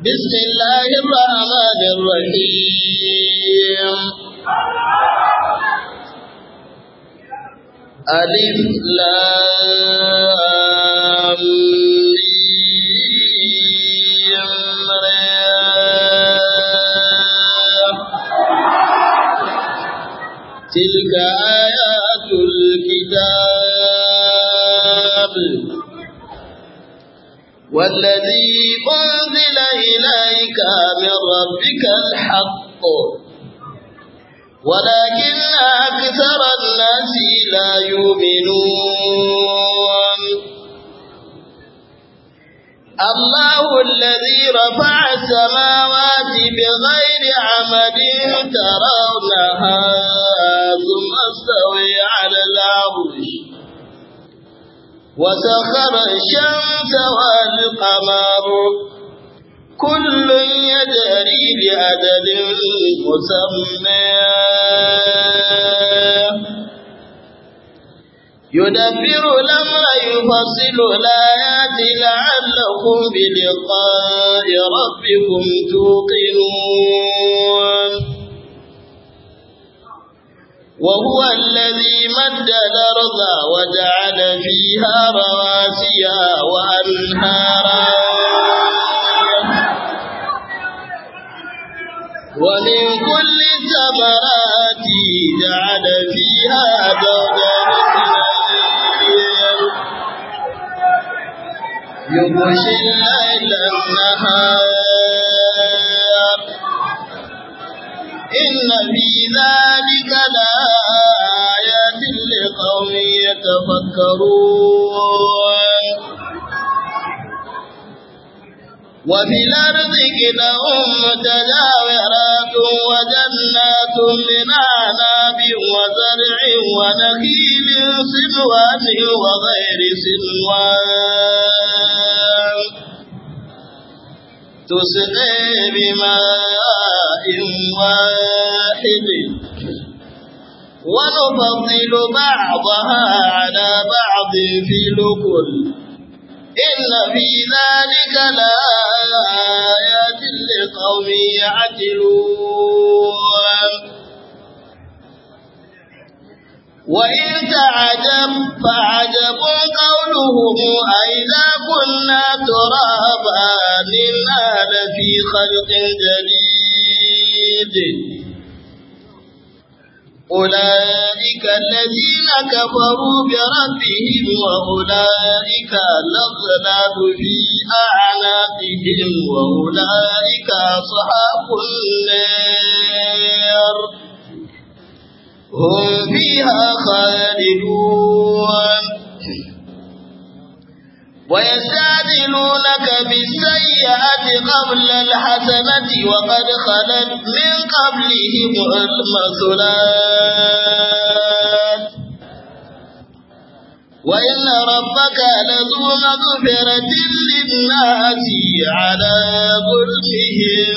بسم الله الرحمن الرحيم ألف لام ميم تلك آيات الكتاب والذي أنزل إليك من ربك الحق ولكن أكثر الناس لا يؤمنون الله الذي رفع السماوات بغير عمد ترونها ثم استوي على العرش وسخر الشمس والقمر كل يجري لأجل مسمى يدبر الأمر يفصل الآيات لعلكم بلقاء ربكم توقنون وهو الذي مد الأرض وجعل فيها رواسي وأنهارا ومن كل الثمرات جعل فيها زوجا يغشي الليل النهار إن في ذلك لآيات لقوم يتفكرون وفي الأرض كده متجاورات وجنات من أعناب وزرع ونخيل صنوان وغير صنوان تسقي بماء واحد ونفضل بعضها على بعض في الأكل إن في ذلك لآيات لقوم يعقلون وإن تعجب فعجب قولهم أئذا كنا ترابا إنا لفي خلق جديد أولئك الذين كفروا بربهم وأولئك الأغلال في أعناقهم وأولئك أصحاب النار هم فيها خالدون ويستعجلونك بالسيئة قبل الحسنة وقد خلت من قبلهم المثلات وإن ربك لذو مغفرة للناس على ظلمهم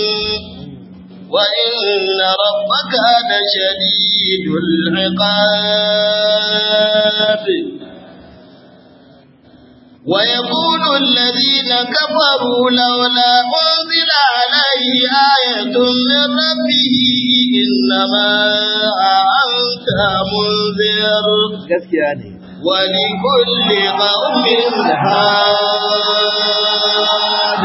وإن ربك لشديد العقاب ويقول الذين كفروا لولا أنزل عليه آية من ربه إنما أنت منذر ولكل قوم هاد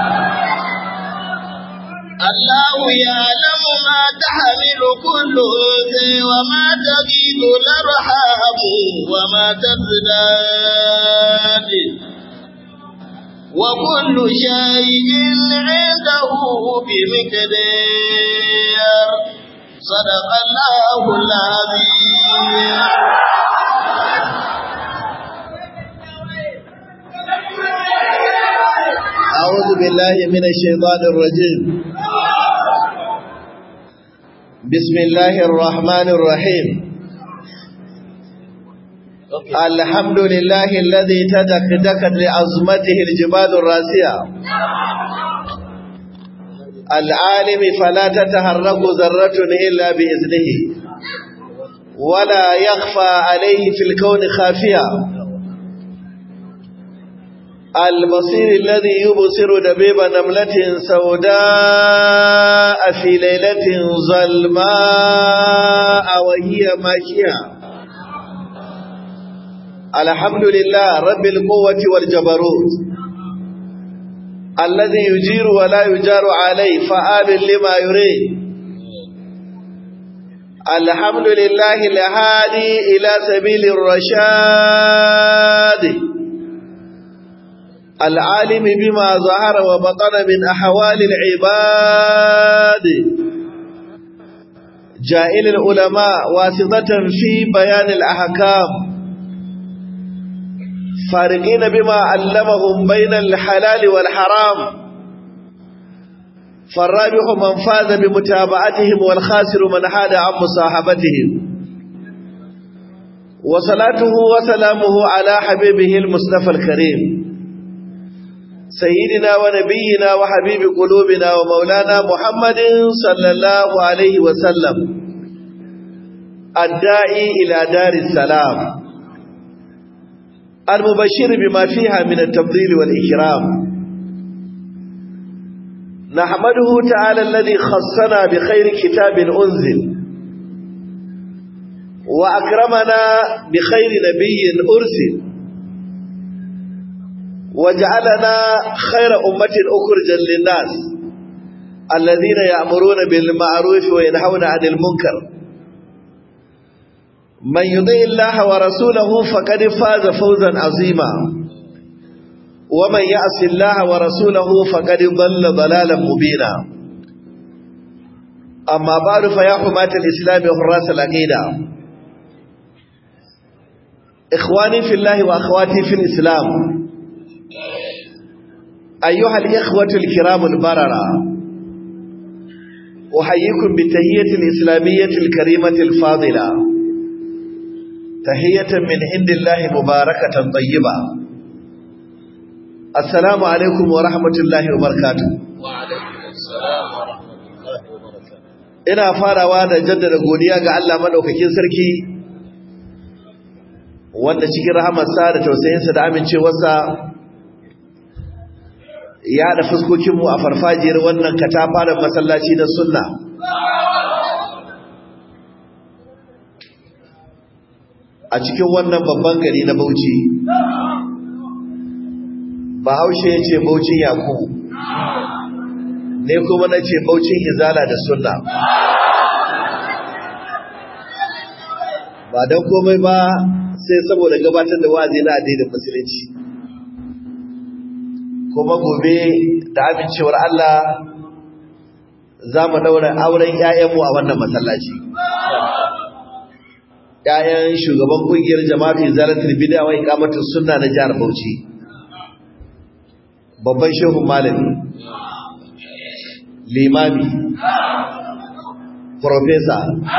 الله يعلم ما تحمل كل أنثى وما تغيب الأرحام وما تزداد وكل شيء عنده بمقدار صدق الله العظيم أعوذ بالله من الشيطان الرجيم بسم الله الرحمن الرحيم الحمد لله الذي تدكدكت لعظمته الجبال الراسية العالم فلا تتحرك ذرة إلا بإذنه ولا يخفى عليه في الكون خافية البصير الذي يبصر دبيب نملة سوداء في ليلة ظلماء وهي ماشية الحمد لله رب القوة والجبروت الذي يجير ولا يجار عليه فآل لما يريد الحمد لله الهادي إلى سبيل الرشاد العالم بما ظهر وبطن من أحوال العباد جائل العلماء واسطة في بيان الأحكام فارقين بما علمهم بين الحلال والحرام فالرابح من فاز بمتابعتهم والخاسر من حاد عن مصاحبتهم وصلاته وسلامه على حبيبه المصطفى الكريم سيدنا ونبينا وحبيب قلوبنا ومولانا محمد صلى الله عليه وسلم الداعي إلى دار السلام المبشر بما فيها من التفضيل والإكرام نحمده تعالى الذي خصنا بخير كتاب أنزل وأكرمنا بخير نبي أرسل وجعلنا خير أمة أخرجا للناس الذين يأمرون بالمعروف وينهون عن المنكر من يطيع الله ورسوله فقد فاز فوزا عظيما ومن يعص الله ورسوله فقد ضل ضلالا مبينا أما بعد فيا حماة الإسلام وحراس العقيدة إخواني في الله وأخواتي في الإسلام أيها الإخوة الكرام البررة أحييكم بالتهية الإسلامية الكريمة الفاضلة تهية من عند الله مباركة طيبة السلام عليكم ورحمة الله وبركاته وعليكم السلام ورحمة الله وبركاته ina farawa da jaddada godiya ga Allah madaukakin sarki wanda cikin rahamarsa da tausayinsa da amincewarsa ya haɗa fuskokinmu a farfajiyar wannan katafaren masallaci na sunna a cikin wannan babban gari na bauchi bahaushe ya ce baucin yakubu ne kuma na ce baucin izala da sunna ba don komai ba sai saboda gabatar da wa'azi na addinin musulunci kuma gobe da amincewar Allah za mu daura auren ‘ya'yanmu a wannan masallaci. ‘ya'yan shugaban ƙungiyar jama'atu zalatul bid'a wa iqamatus sunna na jihar Bauchi. Babban shehun malami, limami, profesa,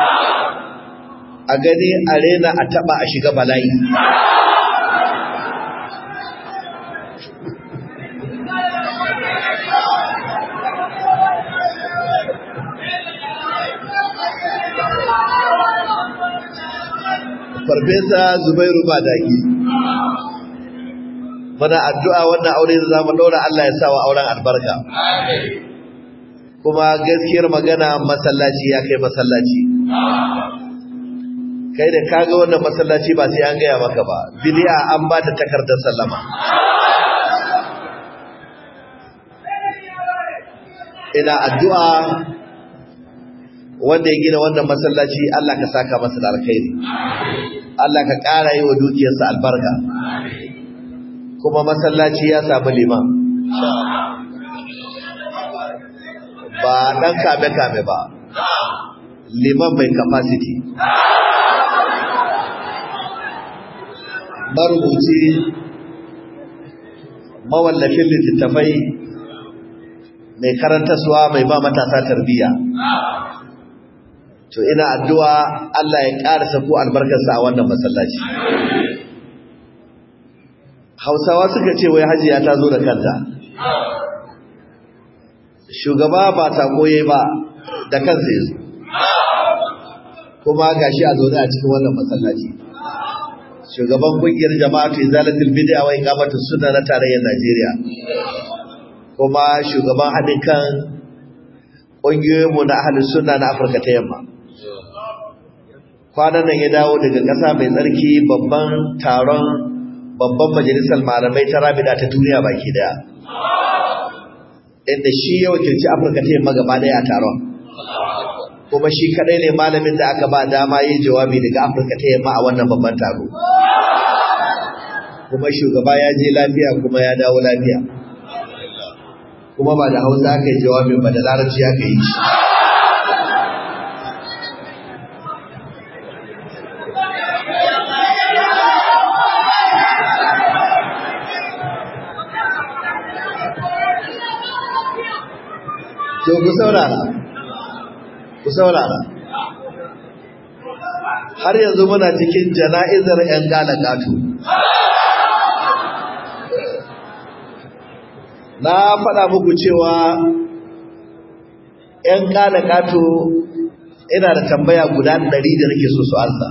a gani a rena a taɓa a shiga bala'i. farfesa zubairu badaki mana addu'a wannan aure da zamu daura Allah ya sawa auren albarka kuma gaskiyar magana masallaci ya kai masallaci kai da kaga wannan masallaci ba sai an gaya maka ba bid'a an ba ta takardar sallama ina addu'a wanda ya gina wannan masallaci Allah ka saka masa da alkhairi Allah ka ƙara yi wa dukiyarsa albarka kuma masallaci ya samu liman ba ɗan kame-kame ba liman mai capacity marubuci mawallafin littattafai mai karantaswa mai ba matasa tarbiyya to ina addu'a Allah ya ƙara sako albarkarsa a wannan masallaci Hausawa suka ce wai hajiya ta zo da kanta shugaba ba ta koye ba da kansa yazo kuma gashi a zaune a cikin wannan masallaci shugaban kungiyar jama'atu izalatul bid'a wa iqamatus sunna na tarayyar Najeriya kuma shugaban haɗin kan ƙungiyoyinmu na ahlus sunna na Afirka ta Yamma kwanan nan ya dawo daga ƙasa mai tsarki babban taron babban majalisar malamai ta rabida ta duniya baki daya inda shi ya wakilci Afirka ta Yamma gaba daya a taron kuma shi kadai ne malamin da aka ba dama yin jawabi daga Afirka ta Yamma a wannan babban taro kuma shugaba ya je lafiya kuma ya dawo lafiya kuma ba da Hausa aka yi jawabin ba da Larabci aka yi shi To ku saurara ku saurara har yanzu muna cikin jana'izar 'yan galagatu na faɗa muku cewa 'yan galagatu ina da tambaya guda ɗari da nake so su ansa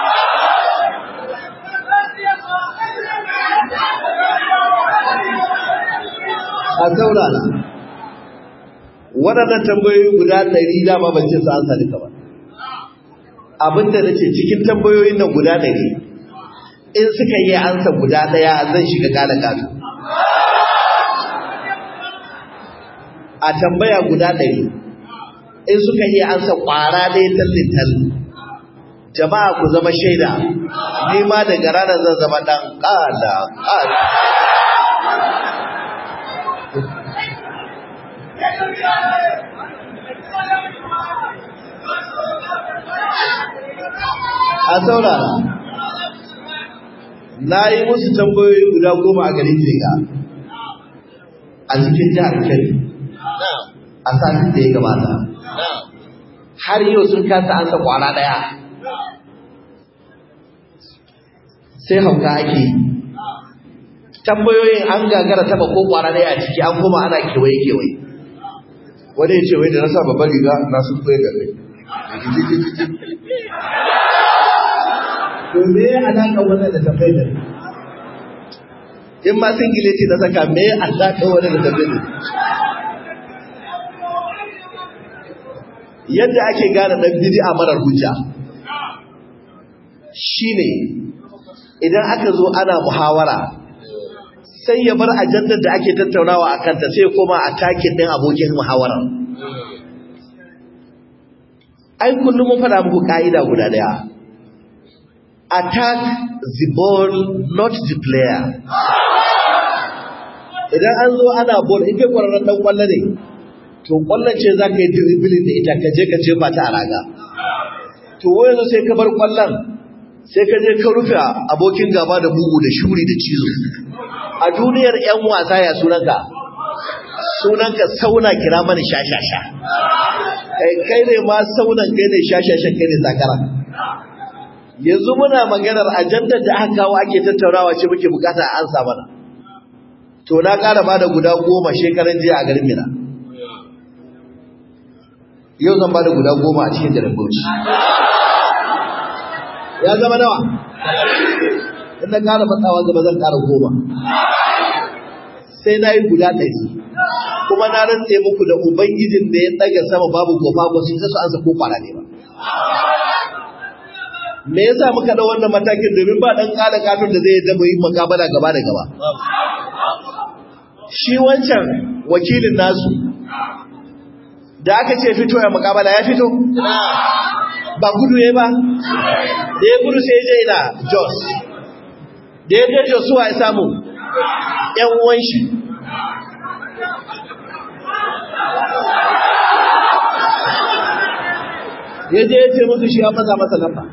a saurara waɗannan tambayoyi guda ɗari dama ban ce su ansa duka ba abinda na ce cikin tambayoyin nan guda ɗari in suka yi ansa guda ɗaya zan shiga gane gado a tambaya guda ɗari in suka yi ansa ƙwara ɗaya tallin tallin jama'a ku zama shaida ni ma daga ranar zan zama ɗan ƙada ƙada a saurara na yi musu tambayoyi guda goma a garin jega a cikin jihar kebbi a satin da ya gabata har yau sun kasa ansa kwana daya sai hauka ake yi tambayoyin an gagara taba ko kwana daya a ciki an kuma ana kewaye kewaye wani ya ce wai da na sa babban riga na sun koya ga kai to me alaƙa wannan da tafai da in ma singileti na saka me alaƙa wannan da tafai da yadda ake gane ɗan bid'a marar hujja shine idan aka zo ana muhawara sai ya bar ajandar da ake tattaunawa a kanta sai koma a takin ɗin abokin muhawara ai kullum mun faɗa muku ƙa'ida guda ɗaya attack the ball not the player idan an zo ana ball in kai kwararren dan kwallo ne to kwallon ce za ka yi dribbling da ita ka je ka jefa ta a raga to yanzu sai ka bar kwallon sai ka je ka rufe abokin gaba da bugu da shuri da cizo a duniyar yan wasa ya sunanka sunanka sauna kira mani shashasha kai kai ne ma saunan kai ne shashashan kai ne zakara yanzu muna maganar ajandar da aka kawo ake tattaunawa ce muke bukata a ansa mana to na ƙara bada guda goma shekaran jiya a garin Mina yau zan bada guda goma a cikin garin Bauchi ya zama nawa in na ƙara matsawa gaba zan ƙara goma sai na yi guda ɗari kuma na rantse muku da ubangijin da ya ɗaga sama babu gofa ba su su ansa ko kwana ne ba me yasa muka da wannan matakin domin ba dan kada katun da zai zama yin makabala gaba da gaba shi wancan wakilin nasu da aka ce fito ya makabala ya fito ba gudu ya ba da ya gudu sai je ina jos da ya je jos suwa ya samu yan uwan shi ya je ya ce musu shi ya maza masa lamba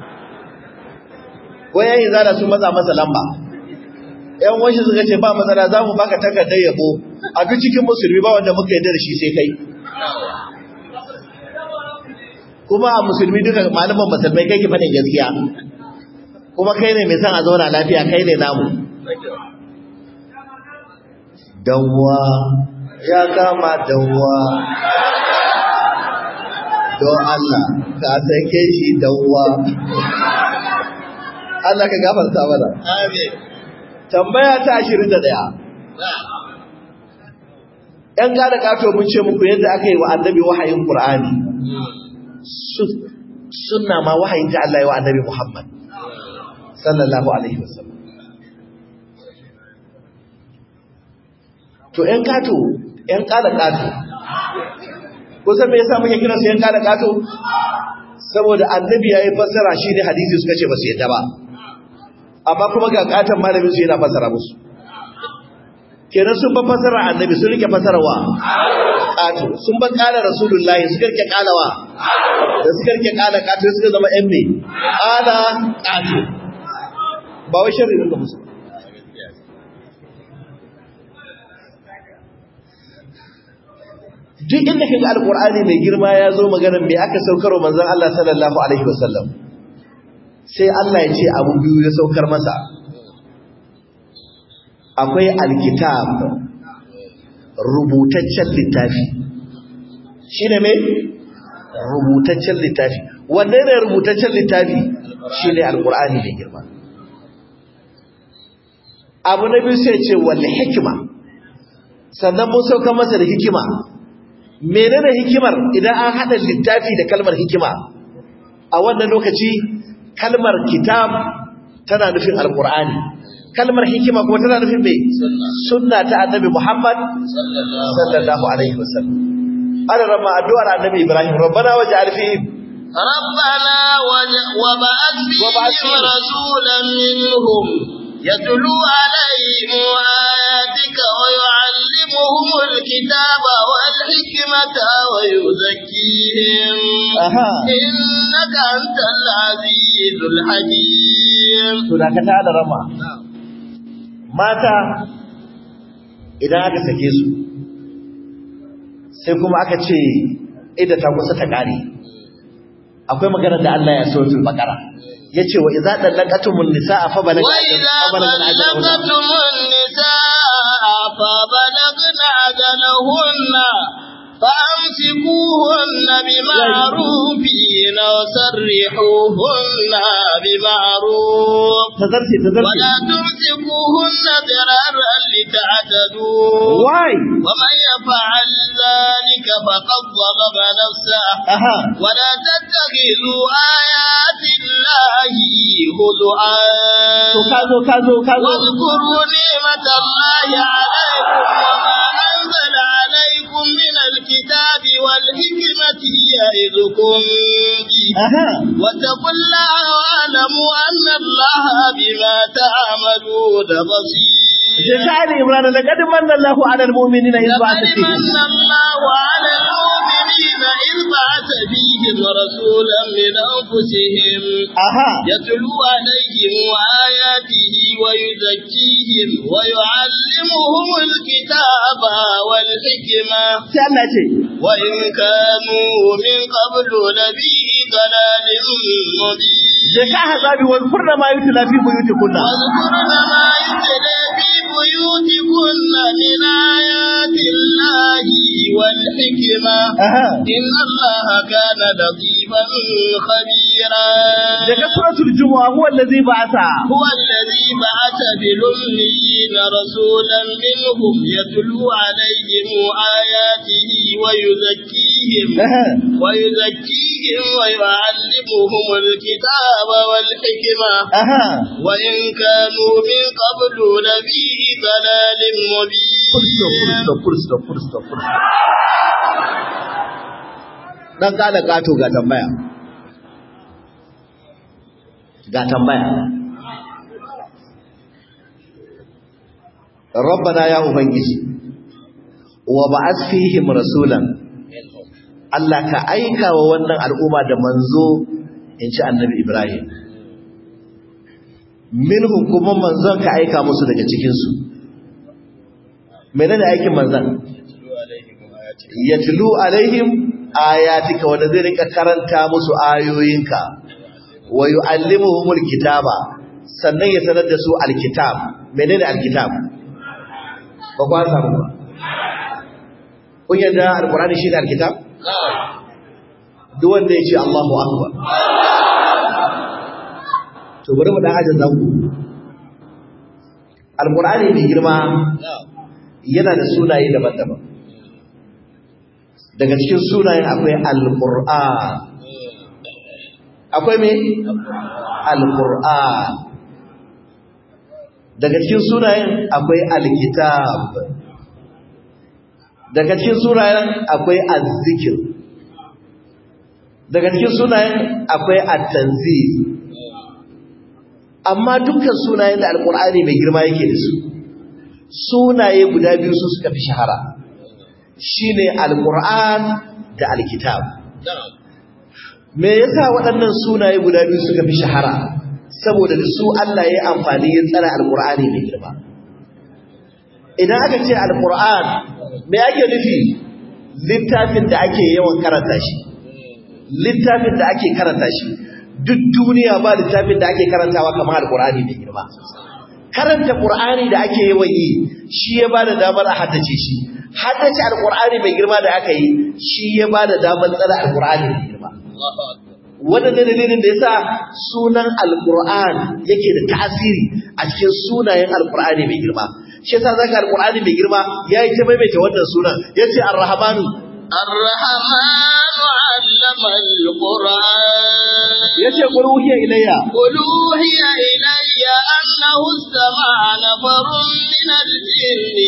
wayan izala sun maza masa lamba yan wanshi suka ce ba matsala za mu baka takardar yabo a duk cikin musulmi ba wanda muka yarda da shi sai kai kuma a musulmi duka malaman musulmai kai ki faɗin gaskiya kuma kai ne mai son a zauna lafiya kai ne namu dawwa ya kama dawwa don Allah ka sake shi dawwa Allah ka gafarta mana Amin. tambaya ta 21 Na'am. ‘yan gada kato mun ce muku yadda aka yi wa annabi wahayin Qur'ani su- sunna ma wahayin ta Allah ya wa annabi Muhammad sallallahu alaihi wasallam to ‘yan kato ‘yan kada kato ko san me yasa muke kira su ‘yan kada kato saboda annabi ya yi fassara shi ne hadisi suka ce ba su yadda ba amma kuma ga katon malamin su yana fassara musu kenan sun ba fasara annabi sun rike fasarawa kato sun ba kala rasulullahi suka rike kalawa da suka rike kala kato suka zama yan me kala kato ba wai sharri ne ga musu duk inda kaga alqur'ani mai girma ya zo maganar me aka saukar wa manzon Allah sallallahu alaihi wasallam sai Allah ya ce abu biyu ya saukar masa akwai alkitab rubutaccen littafi shi ne mai rubutaccen littafi wanne ne rubutaccen littafi shi ne alkur'ani da girma abu na biyu sai ce wal hikima sannan mun sauka masa da hikima menene hikimar idan an haɗa littafi da kalmar hikima a wannan lokaci kalmar kitab tana nufin alkur'ani kalmar hikima kuma tana nufin mai sunna ta annabi Muhammad sallallahu alaihi wasallam ana rama addu'ar annabi Ibrahim rabbana waj'al fihim ربنا وج- وبعث وبعث فيهم فيهم رسولا منهم يتلو عليهم آياتك ويعلمهم الكتاب والحكمة ويزكيهم aha إنك أنت العزيز الحكيم to da ka tada rama mata idan aka sake su sai kuma aka ce idda ta kusa ta kare akwai magana da Allah ya so fil baqara yace wa idza dallaqatumun nisaa fa balagna وإذا fa balagna ajalahunna طلقتم النساء فبلغن أجلهن فأمسكوهن بمعروف أو سرحوهن بمعروف tazarci tazarci ولا تمسكوهن ضرارا لتعتدوا why ومن يفعل ذلك فقد ظلم نفسه aha ولا تتخذوا آيات الله هزؤا to kazo kazo kazo واذكروا نعمة الله عليكم وما أنزل عليكم من الكتاب والحكمة يعظكم به aha واتقوا الله واعلموا أن الله بما تعملون بصير Jaka Ali Imran laqad manna Allahu 'ala al-mu'minina idh ba'atha لقد fihim من الله على المؤمنين إذ بعث فيهم رسولا من أنفسهم aha يتلو عليهم آياته ويزكيهم ويعلمهم الكتاب والحكمة sai Allah ce وإن كانوا من قبل لفي ضلال مبين Jaka hazabi wal furna ma yutla fi buyutikunna واذكرن ما يتلى في بيوتكن من آيات الله والحكمة aha إن الله كان لطيفا خبيرا daga suratul jumu'a huwa allazi ba'atha هو الذي بعث بالأميين رسولا منهم يتلو عليهم آياته ويزكيهم aha ويزكيهم ويعلمهم الكتاب والحكمة aha وإن كانوا من قبل لفي ضلال full stop full مبين stop full stop full stop full stop dan kada gato ga tambaya ga tambaya rabbana ya ubangiji wa ba'ath fihim rasulan Allah ka aika wa wannan al'umma da manzo in ci annabi Ibrahim minhum kuma manzon ka aika musu daga cikinsu menene aikin manzon yatlu alaihim ayatika wanda zai rika karanta musu ayoyinka wa yuallimuhumul kitaba sannan ya sanar da su alkitab menene alkitab ba kwa samu ba kun yadda alqur'ani shi ne alkitab duk wanda ya ce Allahu akbar to bari mu dan ajin zango alqur'ani mai girma yana da sunaye daban-daban daga cikin sunayen akwai alqur'an akwai me alqur'an daga cikin sunayen akwai alkitab daga cikin sunayen akwai azzikir daga cikin sunayen akwai at-tanzil amma dukkan sunayen da alkur'ani mai girma yake da su sunaye guda biyu su suka fi shahara shine alkur'an da alkitab me yasa waɗannan sunaye guda biyu suka fi shahara saboda da su Allah ya amfani ya tsara alkur'ani mai girma idan aka ce alkur'an me ake nufi littafin da ake yawan karanta shi littafin da ake karanta shi duk duniya ba littafin da ake karantawa kamar alkur'ani mai girma karanta qur'ani da ake yawan yi shi ya bada damar a haddace shi haddace alkur'ani mai girma da aka yi shi ya bada damar tsara alkur'ani mai girma wannan ne dalilin da yasa sunan alkur'an yake da tasiri a cikin sunayen alkur'ani mai girma shi yasa zaka alkur'ani mai girma yayi ta maimaita wannan sunan yace ar-rahmanu الرحمن علم القرآن yace qul uhiya ilayya قل أوحي إلي أنه استمع نفر من الجن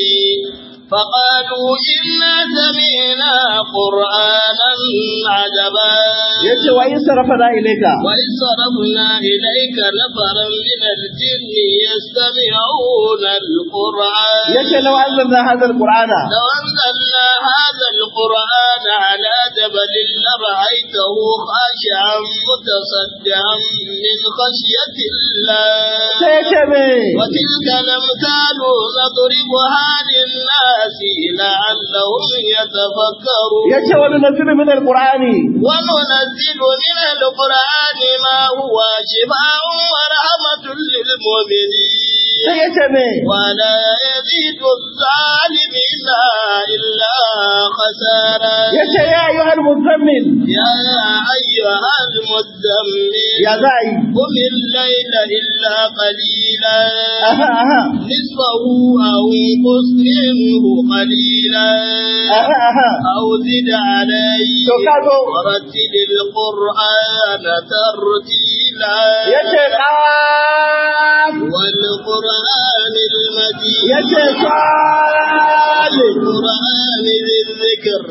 فقالوا إنا سمعنا قرآنا عجبا yace wa in sarafana ilayka وإذ صرفنا إليك نفرا من الجن يستمعون القرآن yace law anzalna hadha alqur'ana لو أنزلنا هذا القرآن على جبل لرأيته خاشعا متصدعا من خشية الله sai yace me وتلك الأمثال نضربها للناس لعلهم يتفكرون yace wa nunzilu min alqur'ani وننزل من القرآن ما هو شفاء ورحمة للمؤمنين sai yace me ولا يزيد الظالمين إلا خسارا yace ya ayyuhal muzammil يا أيها المزمل ya zai قم الليل إلا قليلا aha aha نصفه أو انقص منه قليلا aha aha أو زد عليه to kago ورتل القرآن ترتيلا yace qaf والقرآن المجيد yace sad والقرآن ذي الذكر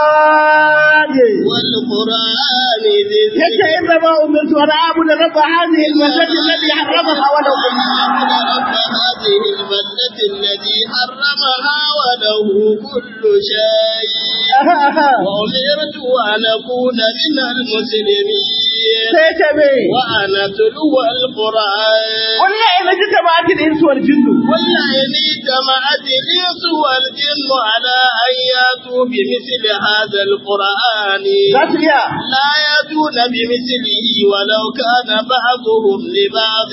sad والقرآن ذي yace الذكر inna ma umirtu an a'budu rabb hadhihi al-masjid alladhi harramaha wa law رب هذه البلدة الذي حرمها وله كل شيء aha aha وأمرت أن أكون من المسلمين sai yace me وأن أتلو القرآن wallahi in jitama'at al-insu wal jinnu واللئن اجتمعت الإنس والجن على أن يأتوا بمثل هذا القرآن za su iya لا يأتون بمثله ولو كان بعضهم لبعض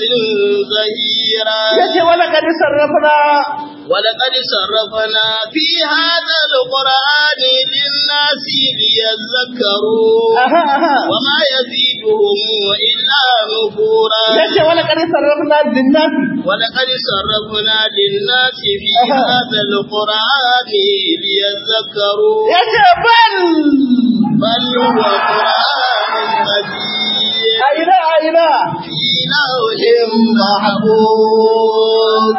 زهيرا yace wala kad sarrafna ولقد صرفنا في هذا القرآن للناس ليذكروا aha aha وما يزيدهم إلا نفورا yace wala kad sarrafna lin-nas ولقد صرفنا للناس في أها. هذا القرآن ليذكروا yace bal بل هو قرآن مجيد aina aina في لوح محفوظ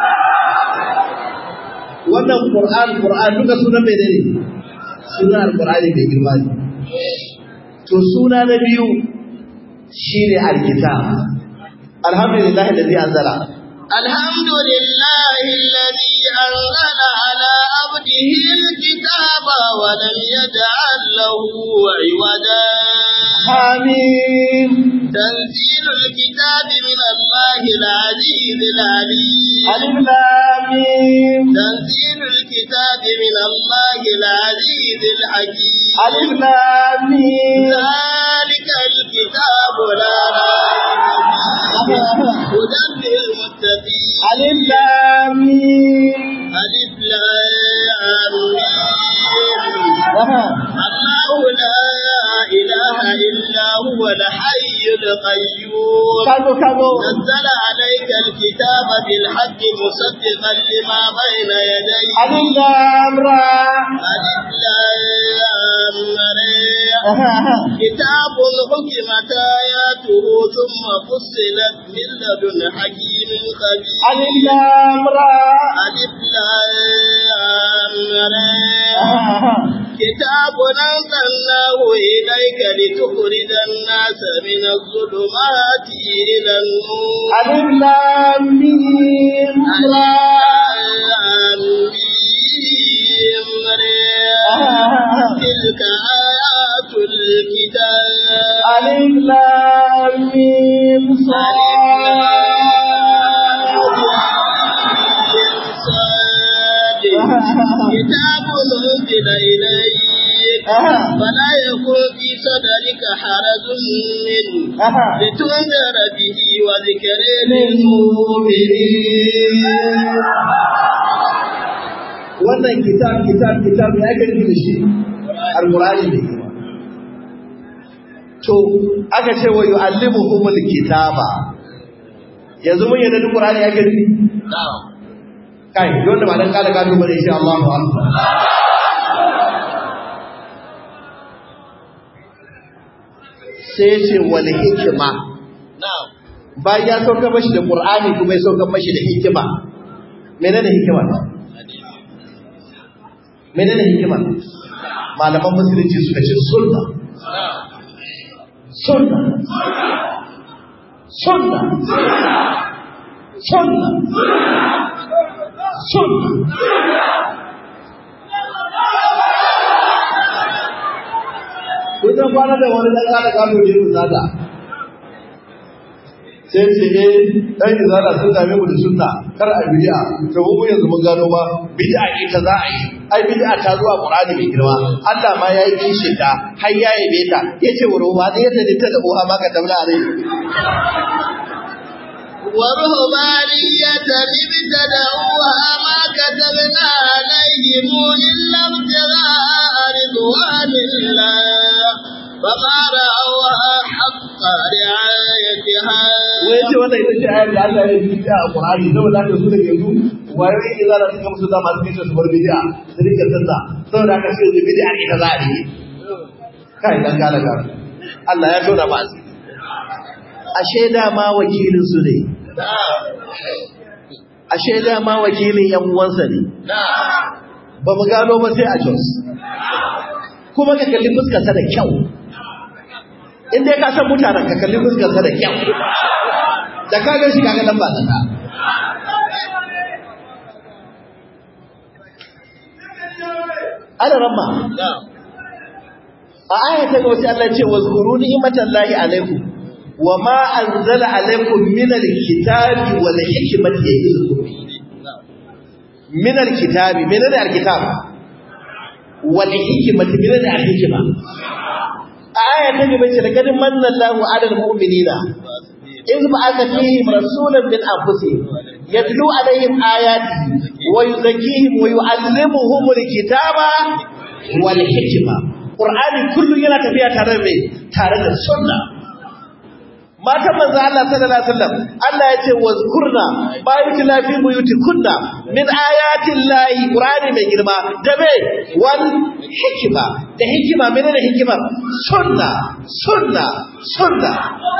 wannan qur'an qur'an duka sunan mai ne sunan alqur'ani mai girma ne to suna na biyu shine alkitab alhamdulillah alladhi anzala الحمد لله الذي أنزل على عبده الكتاب ولم يجعل له عوجا amin تنزيل الكتاب من الله العزيز العليم alif lam mim تنزيل الكتاب من الله العزيز الحكيم alif lam mim ذلك الكتاب لا ريب فيه هدى للمتقين alif lam mim ألف لام ميم aha الله لا إله إلا هو الحي القيوم kazo kazo نزل عليك الكتاب بالحق مصدقا لما بين يديه alif lam ra ألف لام را. كتاب حكمت آياته ثم فصلت من لدن حكيم خبير alif lam ra ألف لام را. كتاب أنزلناه إليك لتخرج الناس من الظلمات إلى النور alif lam mim ra آمين. تلك آيات الكتاب alif lam mim كتاب أنزل إليك فلا يكن في صدرك حرج منه لتنذر به وذكر للمؤمنين wannan kitab kitab kitab ya aka nufi da shi alqur'ani ne to aka ce wa yu'allimuhumul kitaba yanzu mun yadda duk qur'ani ake nufi نعم kai wanda ba dan kala gado bane insha Allahu akbar sai ce wal hikma نعم bayan ya sauka mashi da qur'ani kuma ya sauka mashi da hikima menene hikima menene hikima malaman musulunci suka ce sunna sunna sunna sunna sunna kun san kwana da wani dan kada gado ne ku zada sai ce eh dan izala sun dame mu da sunna kar a bid'a to mu yanzu mun gano ba bid'a ita za a yi ai bid'a ta zuwa qur'ani mai girma Allah ma yayi kishi ta har ya yabe ta yace wa ruwa da yadda ta da uha maka tabla alai ورهبانية ابتدعوها ما كتبنا عليهم إلا ابتغاء رضوان الله فما رأوها حق رعايتها wai ce wannan ita ce ayar da Allah ya yi bid'a a qur'ani saboda haka su da yanzu wayoyin izala suka musu da masu kishi su bar bid'a su rika tanda saboda haka sai da bid'a ita za a yi kai dan gala ga Allah ya tona ba asiri ashe da ma wakilin su ne ashe da ma wakilin yan uwansa ne ba mu gano ba sai a Jos kuma ka kalli fuskarsa da kyau in dai ka san mutanen ka kalli fuskarsa da kyau da ka ga shi kaga lamba ta ka ana ramma a aya ta gaba sai Allah ya ce wazkuru ni'matallahi alaikum wa ma anzala alaikum min alkitabi wal hikmati ya'idukum min alkitabi min alkitab wal hikmati min alhikma a aya ta gaba ce laqad manna Allahu 'alal mu'minina إذ بعث فيهم رسولا من أنفسهم يتلو عليهم آياته ويزكيهم ويعلمهم الكتاب والحكمة قرآن كل يلا تبيع ترى ترى السنة ما تم الله صلى الله عليه وسلم الله يتي واذكرنا ما يتلى في بيوتكنا من آيات الله قرآن من جرما دبي والحكمة ده حكمة من الحكمة سنة سنة سنة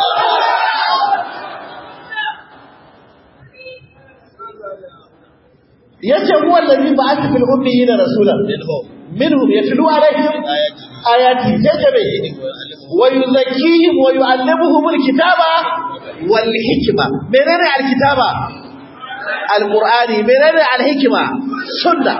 yace huwa allazi ba'atha fil ummiyina rasulan minhum yatlu alaihim ayati jajabe wa yuzakkihim wa yu'allimuhum alkitaba wal hikma menene alkitaba alqur'ani menene alhikma sunna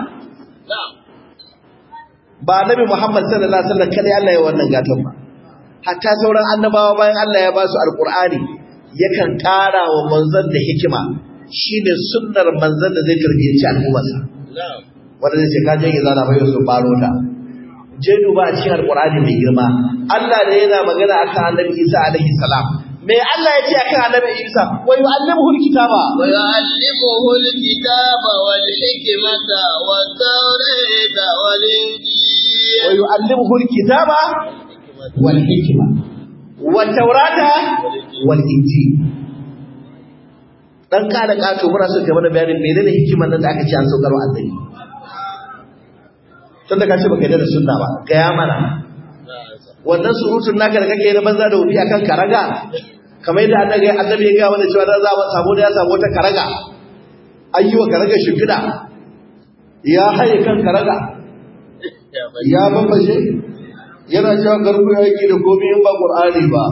ba nabi muhammad sallallahu alaihi wasallam kada Allah ya wannan gatan ba hatta sauran annabawa bayan Allah ya ba su alqur'ani yakan ƙara wa manzon da hikima shi ne sunnar manzan da zai tarbiyyanci al'ummarsa wanda zai ce ka je izana bai su faro ta je duba a cikin alqur'ani mai girma Allah da yana magana akan annabi Isa alaihi salam me Allah ya ce akan annabi Isa wa yu'allimuhu alkitaba wa yu'allimuhu alkitaba wal hikmata wat tawrita wal injil wa yu'allimuhu alkitaba wal hikma wa taurata wal injil dan kada kato muna so ka mana bayanin menene hikimar nan da aka ce an saukar wa annabi tun da ka ce baka da sunna ba gaya mana wannan surutun naka da kake na banza da wuri akan karaga kamar yadda annabi annabi ya ga mana cewa za a samu da ya samu wata karaga ayyuwa karaga shimfiɗa ya haye kan karaga ya bambashe yana cewa garku ya yi da komai in ba qur'ani ba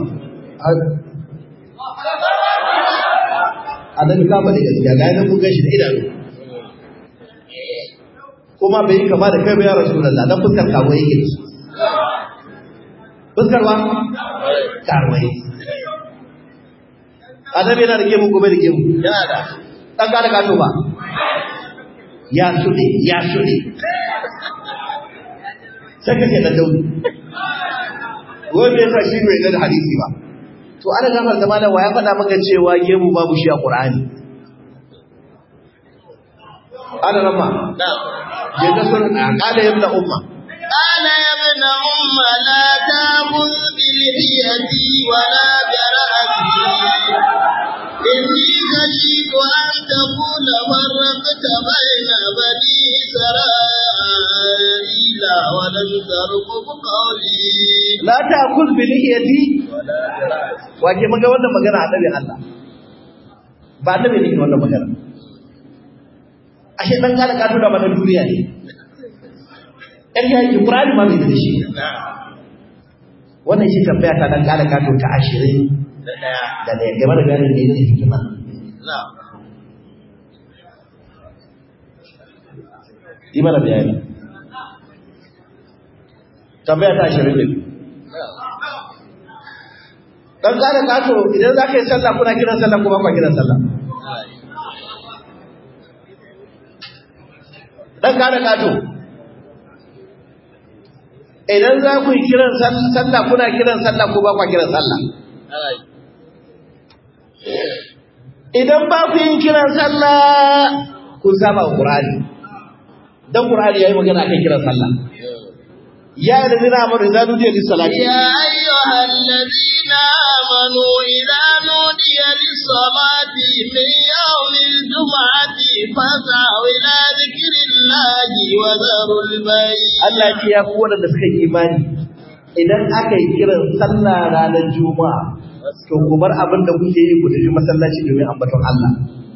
annabi ka bane gaskiya ga yana mun gashi da idanu kuma bai yi kama da kai ba ya rasulullah dan fuskar kawo yake da su fuskar ba karwai annabi yana da gemu gobe da gemu yana da dan ka da kato ba ya sude ya sude sai kake da daudi wanda yasa shi bai da hadisi ba to ana gafar da malam wa ya faɗa maka cewa gemu babu shi a qur'ani ana rama na'am je ka sun qala ibn umma قال يا ابن أم لا تأخذ بلحيتي ولا برأسي إني خشيت أن تقول فرقت بين بني إسرائيل ولم ترقب قولي la ta'kul bi lihiyati wa ke maga wannan magana annabi Allah ba annabi ne ke wannan magana ashe dan kala ka tura mana duniya ne ɗan ya yi Qur'ani ma bai da shi wannan shi tambaya ta dan kala ka to ta 20 da ɗaya da ne game da ganin ne ne hikima na'am yi mana bayani tambaya ta 20 ne dan kala ka to idan zaka yi sallah kuna kiran sallah kuma ba kiran sallah dan kala ka to idan za ku yi kiran sallah kuna kiran sallah ko ba ku kiran sallah idan ba ku yin kiran sallah kun saba wa qur'ani dan qur'ani yayi magana kan kiran sallah ya da zina amru idza nudiya lis salati يا أيها الذين آمنوا إذا نودي للصلاة من يوم الجمعة فاسعوا إلى ذكر الله وذروا البيع Allah ya ce ya ku wanda suka yi imani idan aka yi kiran sallah ranar juma'a to ku bar abin da kuke yi ku tafi masallaci domin ambaton Allah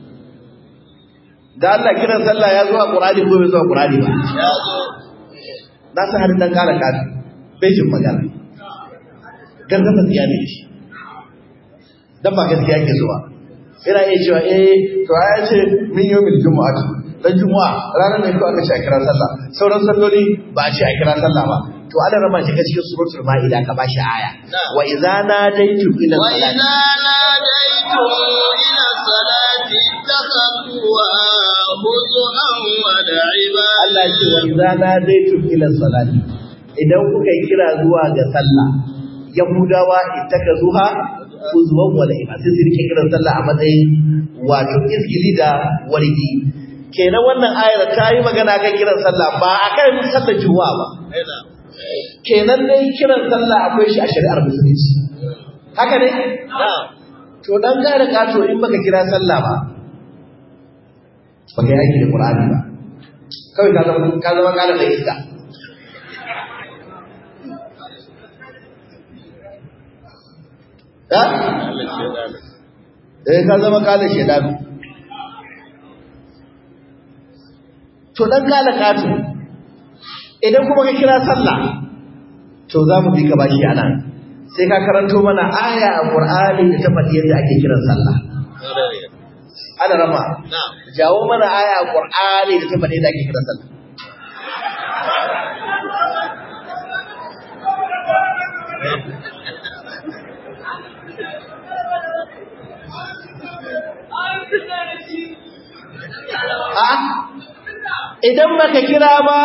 da Allah kiran sallah ya zo a Qur'ani ko bai zo a Qur'ani ba يا ذو na san har dan kara kafi bai jin magana gargama tsiya ne shi dan ba gaskiya ke zuwa ina iya cewa eh to ya ce min yawmil jumu'ati dan jumu'a ranar ne ko aka ce a kira sallah sauran salloli ba a ce a kira sallah ba to ana rama shi cikin suratul ma'ida ka bashi aya wa idza nadaitu ila salati وإذا ناديتم إلى الصلاة اتخذوها هزءا ولعبا Allah ce wa idza nadaitu ila salati idan kuka yi kira zuwa ga sallah yahudawa ittakazuha uzwan wa la'iba sai su rike kiran sallah a matsayin wato izgili da wargi kenan wannan ayar ta yi magana kan kiran sallah ba akan sallar juma'a ba kenan dai kiran sallah akwai shi a shari'ar musulunci haka ne نعم to dan gane kato in baka kira sallah ba baka yaki da qur'ani ba kawai ka zama ka zama kana da iska ha eh ka zama kana shedan to dan gane kato idan kuma ka kira sallah to za mu bi ka bashi anan sai ka karanto mana aya a Qur'ani da ta faɗi yadda ake kiran sallah ana rama نعم jawo mana aya a Qur'ani da ta faɗi yadda ake kiran sallah a idan baka kira ba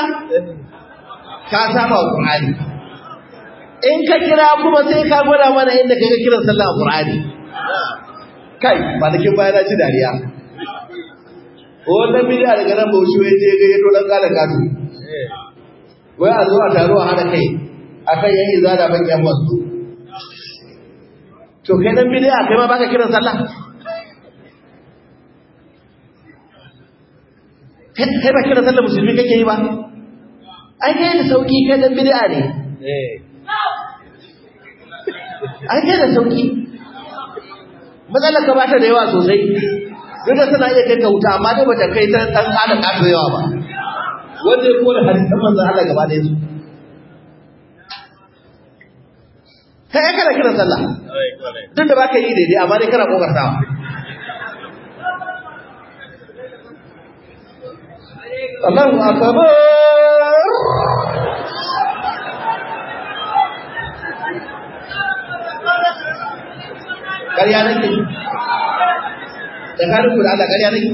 ka saba wa Qur'ani in ka kira kuma sai ka gwada mana inda kaga kiran sallah a Qur'ani kai kwanakin baya na ci dariya wannan bidiya daga nan bauchi wai je ga yato dan kala kado wai a zo a taro a hada kai akan yan izada ban yan masu to kai dan bid'a kai ma baka kiran sallah kai ba kiran sallah musulmi kake yi ba ai kai da sauki kai dan bid'a ne ai kai da sauki matsalar ka bata da yawa sosai duk da tana iya kai ka wuta amma dai bata kai ta dan kada kato yawa ba wanda ya kore hadisan manzon Allah gaba da su kai kana kiran sallah duk da baka yi daidai amma dai kana kokartawa Allahu akbar ƙarya nake tsakanin ku da Allah ƙarya nake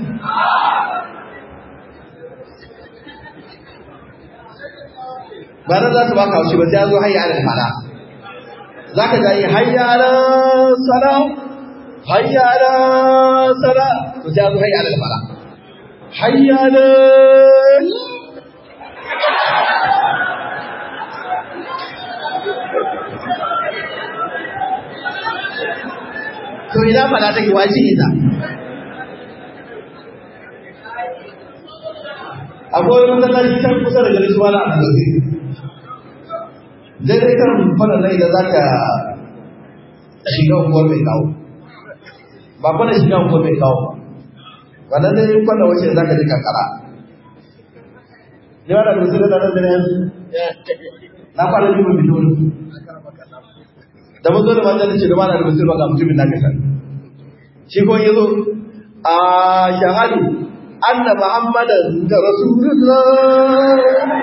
ba nan za su baka haushi ba sai ya zo hayya alal fala za ka ga yi hayya alal sala hayya alal sala to sai ya zo hayya alal fala hayya alal to ina fada take waji ita akwai wani masallaci can kusa da garin suwa na abdulazi dai dai kan fara nan idan za ka shiga unguwar mai kawo ba kwana shiga unguwar mai kawo ba wannan dai kwana wace za ka ji kankara ne wanda da musulun da nan da yanzu na fara jibin bidon da mun zo da manzan ce da mana da musulma ga mutumin na kasar shi ko yazo a shahadu anna muhammadan da rasulullah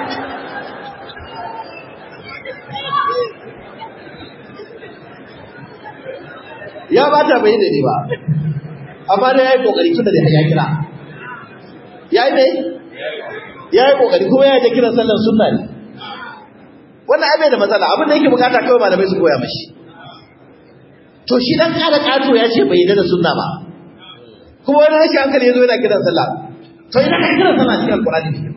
ya bata bai da ni ba amma dai yayi kokari tunda da ya kira yayi ne yayi kokari kuma ya da kiran sallar sunna ne wannan abai da matsala abin da yake bukata kawai malamai su koya mashi to shi dan kada kato ya ce bai da sunna ba kuma wani rashin hankali yazo yana kiran sallah to ina ka kiran sallah cikin alqur'ani ne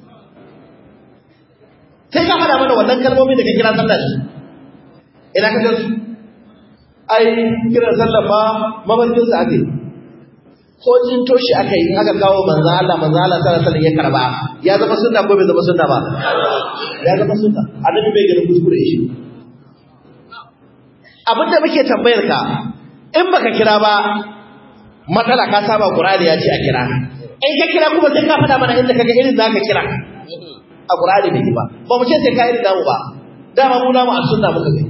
sai ka fada mana wannan kalmomin da ka kira sallah shi ina ka gansu ai kiran sallah ba mafarkin sa ake ko jin toshi aka yi aka kawo manzo Allah manzo Allah sallallahu alaihi wasallam ya karba ya zama sunna ko bai zama sunna ba ya zama sunna annabi bai ganin kuskure shi abin da muke tambayar ka in baka kira ba matsala ka saba Qur'ani ya ce a kira in ka kira kuma sai ka faɗa mana inda kaga irin zaka kira a Qur'ani bai ba ba mu ce sai ka irin namu ba dama mu namu a sunna muka gani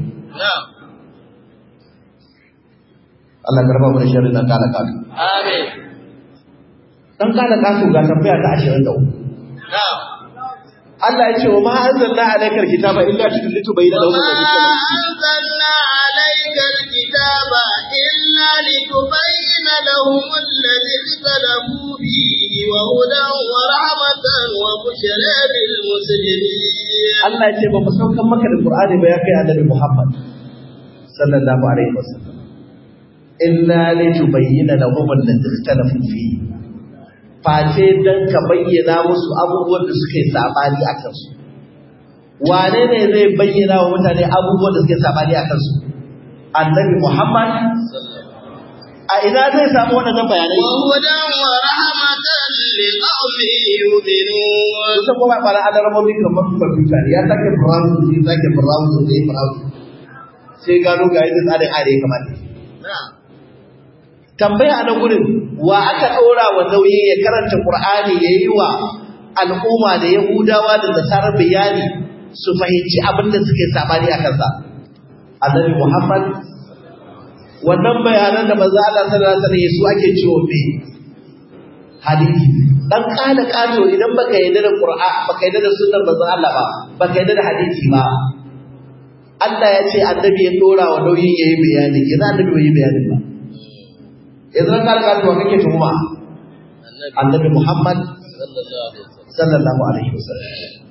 Allah ya karba mu da sharri dan kala kasu Amin. dan kala kasu ga tambaya ta 23 Na'am. Allah ya ce wa ma anzalna alaykal kitaba illa litubayyana lahum الذي اختلفوا فيه وهدى ورحمة وبشرى للمسلمين Allah ya ce ba mu saukan maka da Qur'ani ba ya kai Annabi Muhammad sallallahu alaihi wasallam illa litubayyana lahum alladhi ikhtalafu fihi face dan ka bayyana musu abubuwan da suke sabani a kansu wane ne zai bayyana wa mutane abubuwan da suke sabani a kansu Annabi Muhammad a ina zai samu waɗannan bayanai وهدى ورحمة لقوم يؤمنون kusa kuma ba na alarmomi kamar kwamfuta ne ya sake browser sai sake browser sai browser sai gano ga yadda tsarin are kamar نعم tambaya a nan gurin wa aka ɗora wa nauyi ya karanta qur'ani ya yi wa al'umma da yahudawa da nasarar bayani su fahimci abin da suke sabani a kansa annabi muhammad wannan bayanan da manzo Allah sallallahu alaihi wasallam su ake cewa me hadisi dan kana kato idan baka yarda da qur'an baka yarda da sunnar manzo Allah ba baka yarda da hadisi ba Allah ya ce annabi ya dora wa nauyin yayi bayani idan annabi bai yi bayani ba idan kana kato kake tuhuma annabi Muhammad sallallahu alaihi wasallam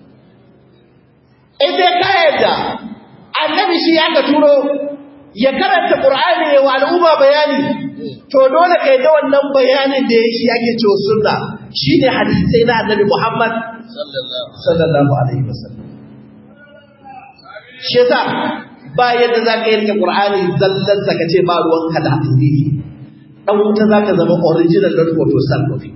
idan ka yarda annabi shi ya ka turo ya karanta Qur'ani wa al'umma bayani to dole kai da wannan bayanin da yake yake cewa sunna shine hadisi na Annabi Muhammad sallallahu alaihi wasallam shi yasa ba yadda za ka yi rike Qur'ani zallan sa ka ce ba ruwanka da hadisi dan wuta za ka zama original not photo copy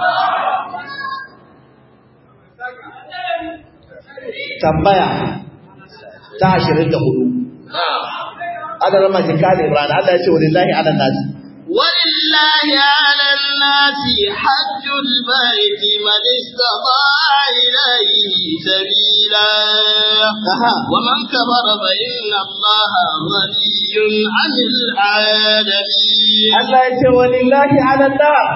tambaya ta ashirin da hudu aka zama jikali Ibrahim Allah ya ce walillahi ala nasi ولله على الناس حج البيت من استطاع إليه سبيلا Aha. ومن كفر فإن الله غني عن العالمين Allah ya ce walillahi ala nas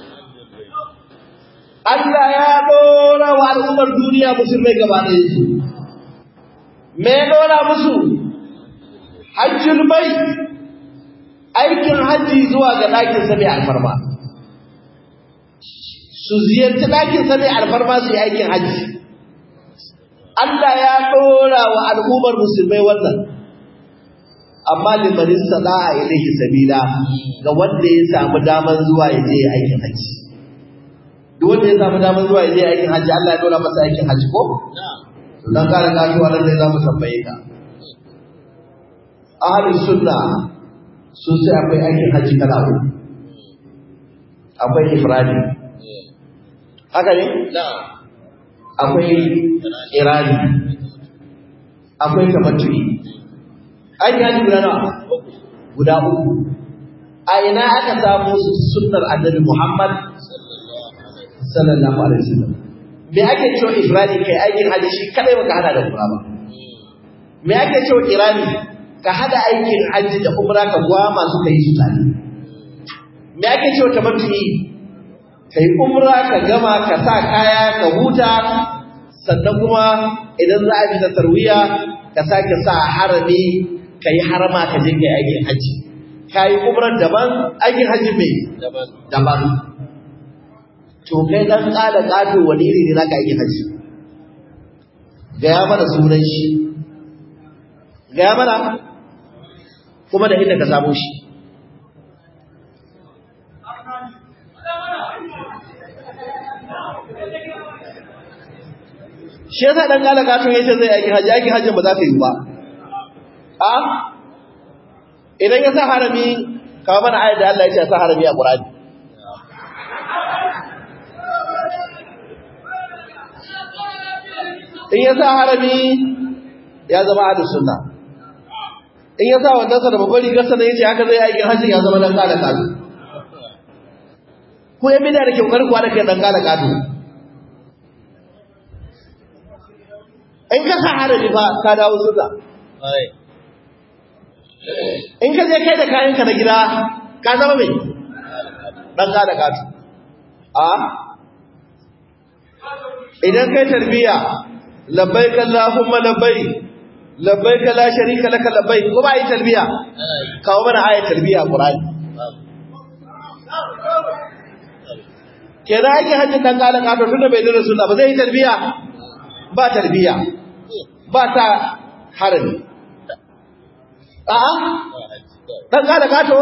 Allah ya dora wa al'ummar duniya musulmai gaba ɗaya su me ya dora musu hajjul bai aikin hajji zuwa ga ɗakin sa mai alfarma su ziyarci ɗakin sa mai alfarma su yi aikin hajji Allah ya dora wa al'ummar musulmai wannan amma limanin sana'a ilaihi sabila ga wanda ya samu daman zuwa ya je aikin haji duk wanda ya samu daman zuwa ya je aikin haji Allah ya dora masa aikin haji ko to dan kare kasuwa nan ne zamu tambaye ka ahlus sunna sun sai akwai aikin haji kala uku akwai ifradi haka ne akwai irani akwai tamattu'i aikin haji guda nawa guda uku a ina aka samu sunnar annabi Muhammad sallallahu alaihi wasallam me ake cewa ifradi kai aikin haji shi kadai baka hada da umra ba me ake cewa irani ka hada aikin haji da umra ka gwama su kai su tare me ake cewa tamattu'i kai umra ka gama ka sa kaya ka huta sannan kuma idan za a ji tarwiya ka sake sa harami ka yi harama ka je kai aikin haji ka yi umrar daban aikin haji mai daban to kai dan kada kato wani iri ne naka aikin haji gaya mana sunan shi gaya mana kuma da inda ka samu shi shi yasa dan kala kato yace zai aiki haji aiki hajjin ba za ta yi ba a idan ya sa harami kawo mana ayat da Allah ya ce sa harami a Qur'ani in ya sa harami ya zama ahlus sunna in ya sa wannan sa da babbar rigar sa ne yace haka zai aikin hajji ya zama dan kala kato ko ya bida da ke kokar kuwa da kai dan kala kato in ka sa harami fa ka dawo sunna in ka je kai da kayanka na gida ka zama mai ɗan da katu a idan kai tarbiya labbai kallahumma labbai labbai la sharika laka labbai ko ba yi tarbiya kawo mana ayat tarbiya qur'ani kenan ake hajjin dan kala katu tunda bai dole sunna ba zai yi tarbiya ba tarbiya ba ta harami A'a, ɗan ƙada gato?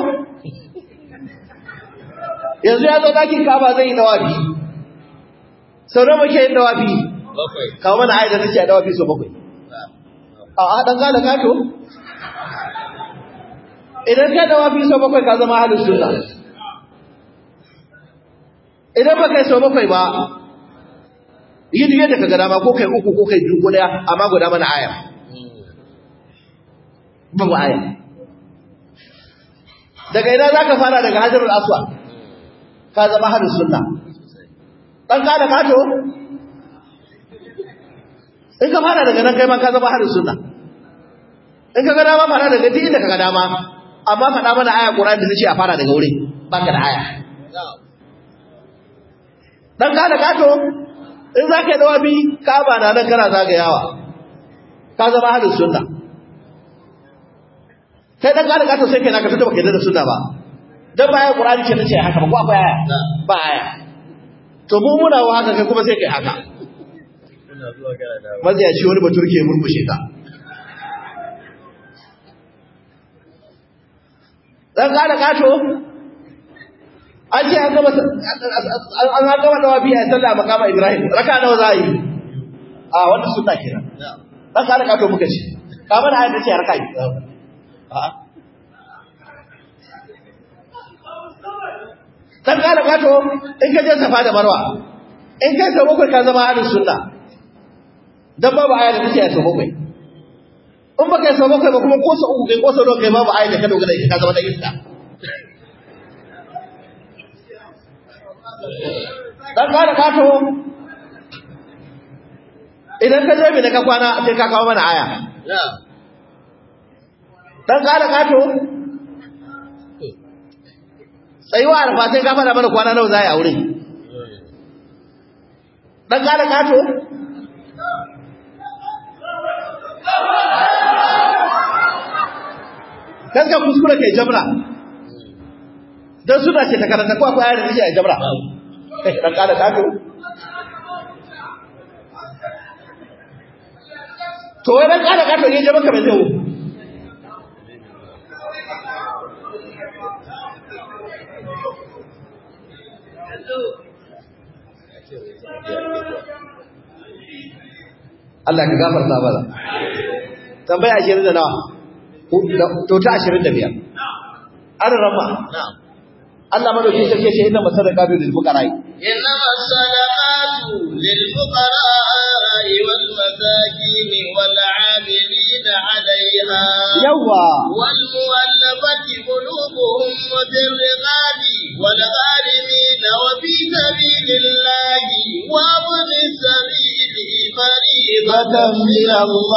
Yanzu ya zo ɗakin kaba zai yi dawafi. Sau nawa muke yin dawafi? Kawo mana ayat da ta ce a dawafi sau bakwai. A'a, ɗan ƙada gato? Idan ka dawafi sau bakwai ka zama halin sunna. Idan ba kai sau bakwai ba, yi duk yadda ka gada ma ko kai uku ko kai biyu ko ɗaya, amma guda mana aya. babu aya daga ina za ka fara daga hajjarul aswa ka zama harin sunna ɗan ka da kato in ka fara daga nan kai ma ka zama harin sunna in ka gada ma fara daga duk inda ka gada ma amma faɗa mana aya ƙur'ani da ta ce a fara daga wurin ba ka da aya ɗan ka da kato in za ka yi dawabi ka ba na nan kana zagayawa ka zama harin sunna kai dan kada gato sai kai naka tunda baka yarda da sunna ba dan baya qur'ani ce tace haka ba ko akwai aya ba aya to mu muna wa haka kai kuma sai kai haka maziya shi wani baturke murmushe ka dan kada gato an ce an gama an gama dawabi a sallah makama ibrahim raka nawa za a yi a wannan sunna kenan dan kada gato muka ce ka mana ayat da ce raka yi a'a dan kala gato in ka je safa da marwa in kai sau bakwai ka zama ahlus sunna dan babu aya da take sau bakwai in ba kai sau bakwai ba kuma ko sau uku kai ko sau nawa kai babu aya da ka dogara ita ka zama da iska dan kala gato idan ka je mai da ka kwana sai ka kawo mana aya dan kala gato tsayuwa arfa sai ka faɗa mana kwana nawa za a yi aure ɗan ƙara ƙato kanka kuskure kai jamra don suna ce ta karanta ko akwai ayar da take a jamra ɗan ƙara ƙato to wai ɗan ƙara ƙato yin jamra kamar zai Allah ka gafarta mana. Tambaya ashirin da nawa? To ta ashirin da biyar. An rama. Allah madauki sarki ce inna masadaqatu lil fuqara. Inna masadaqatu lil fuqara wal masakin wal 'amilin 'alayha. Yawa. Wal muwallafati qulubuhum wa fil riqabi wal gharimin wa fi sabilillahi wa ibn sabili fariidatan min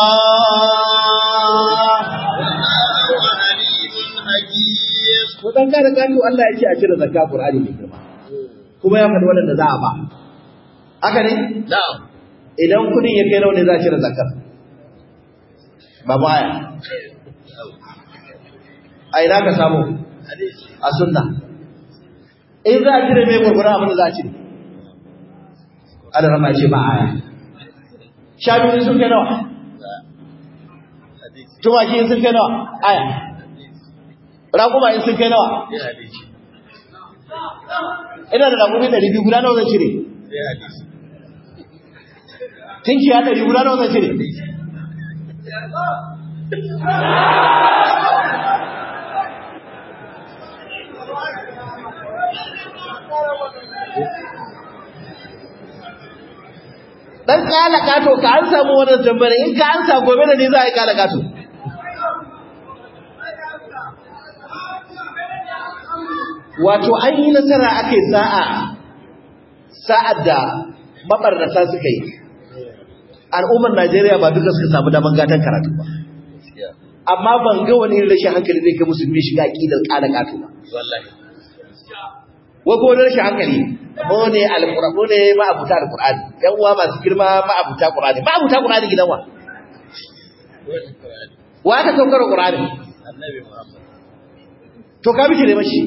Allah. Wallahu 'alimun hakim. Ko dan kada gano Allah ya ce a cire zakka Qur'ani ne kuma. Kuma ya faɗi wanda za a ba. Haka ne? Na'am. Idan kudin ya kai nawa ne za a cire zakkar? Ba baya. A ina ka samu? A sunna. In za a cire mai gurgura abin da za a cire. Ada rama ce ba aya. Shanu sun kai nawa? Tumaki sun kai nawa? Aya. Raƙuma in sun kai nawa? Ina da raƙumi ɗari biyu guda nawa zan cire? Tinkiya ɗari guda nawa zan cire? Dan kala kato ka an samu wannan tambayar in ka an samu gobe da ni za a yi kala kato. Wato an yi nasara aka yi sa'a sa'ad da mabarnata suka yi. Al'ummar Najeriya ba duka suka samu daman gatan karatu ba. Amma ban ga wani irin rashin hankali zai kai musulmi shiga aƙidar kala kato ba. Wallahi. Wai ko wani rashin hankali mu ne alƙur'ani mu ne ma'abuta alƙur'ani ƴan uwa masu girma ma'abuta ƙur'ani ma'abuta ƙur'ani gidan wa wa aka saukar ƙur'ani Annabi Muhammad. to ka bishi ne mashi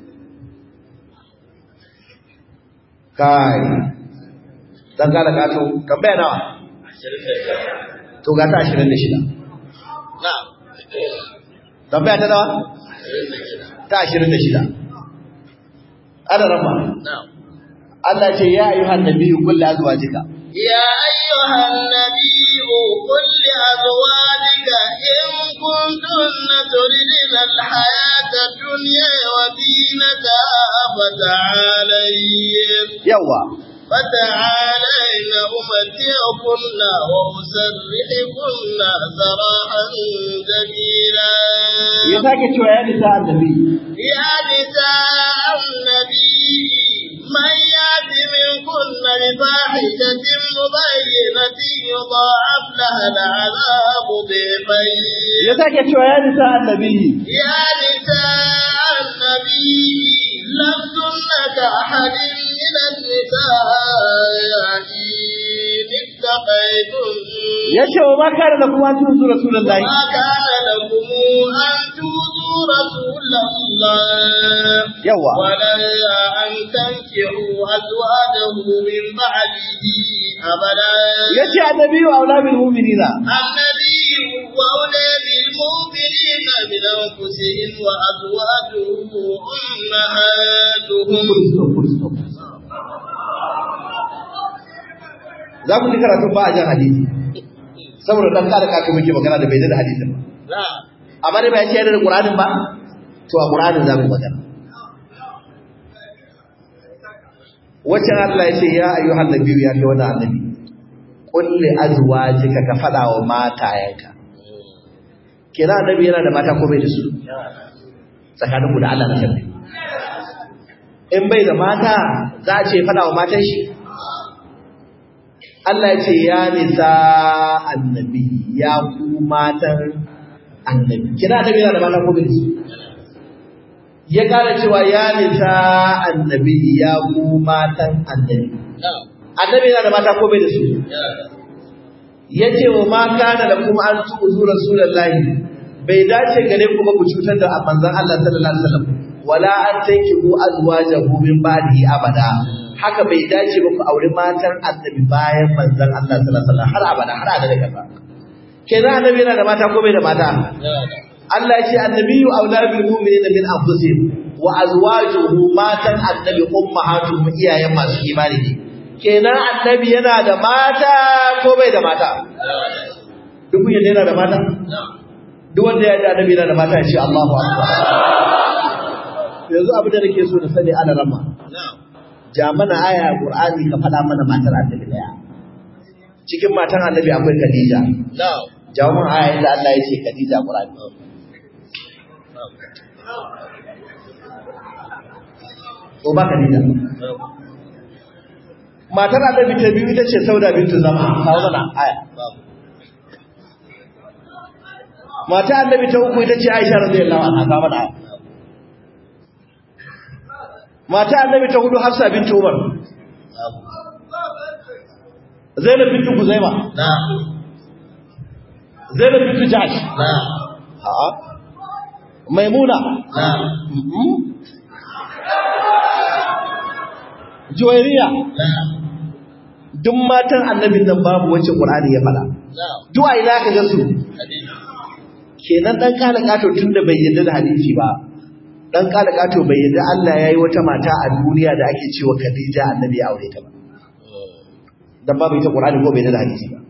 kai dan gane gato tambaya nawa to ga ta 26 Na'am. tambaya ta nawa ta 26 ana rama Na'am. Allah ce ya ayyuhan nabiyyu qul li azwajika يا أيها النبي قل لأزواجك إن كنتن تردن الحياة الدنيا وزينتها فتعالين yawa فتعالين أمتعكن وأسرحكن سراحا جميلا ya sake cewa ya nisa annabi يا نساء النبي من يات منكن بفاحشة مبينة يضاعف لها العذاب ضعفين ya sake cewa ya nisa annabi يا نساء النبي لستن كأحد من النساء إن اتقيتن ya ce wa ma kana da kuma tun su rasulullahi ما كان لكم أن تؤذوا رسول الله yawa ولا أن تنكحوا أزواجه من بعده أبدا ya ce annabi wa aulamil mu'minina النبي وأولى بالمؤمنين من أنفسهم وأزواجه أمهاتهم full stop full stop za ku ji karatun ba a jan hadisi saboda dan kada kaka muke magana da bai da hadisin ba na'am amma dai bai ce da Qur'anin ba to a Qur'anin za mu magana wacce Allah ya ce ya ayyuhan nabiyyu ya kai wannan annabi qul li azwajika ka fada wa matayanka kira annabi yana da mata ko bai da su tsakanin ku da Allah na sabbi in bai da mata za a ce fada wa matan shi Allah ya ce ya nisa annabi ya ku matan annabi kira annabi yana da mata ko bai da su ya kara cewa ya nisa annabi ya ku matan annabi na'am annabi yana da mata ko bai da su ya ce wa ma kana da kuma an tu'zu rasulullahi bai dace gare ku ba ku cutar da manzon Allah sallallahu alaihi wasallam wala an tankihu azwajahu min ba'di abada haka bai dace ba ku auri matan annabi bayan manzon Allah sallallahu alaihi wasallam har abada har abada kaza kenan annabi yana da mata ko bai da mata Allah ya ce annabiyyu aula bil mu'minina min anfusihim wa azwajuhu matan annabi ummahatuhum iyayen masu imani ne kenan annabi yana da mata ko bai da mata duk kun yadda yana da mata duk wanda ya da annabi yana da mata ya ce Allahu akbar yanzu abin da nake so na sani ana rama ja mana aya Qur'ani ka faɗa mana matar annabi daya cikin matan annabi akwai Khadija jawo mana aya inda Allah ya ce Khadija Qur'ani ko ba Khadija matar annabi ta biyu ita ce Sauda bintu Zama kawo mana aya mata annabi ta uku ita ce Aisha radiyallahu anha kawo mana aya mata annabi ta hudu Hafsa bintu Umar Zainab bintu Kuzaima Zainab bintu Jahsh ha Maimuna Juwairiya duk matan annabin nan babu wacce Qur'ani ya fada duk ai za ka ga su kenan dan kala kato tunda bai yarda da hadisi ba dan kala kato bai yarda Allah yayi wata mata a duniya da ake cewa Khadija annabi ya aure ta ba dan babu ita Qur'ani ko bai yarda da hadisi ba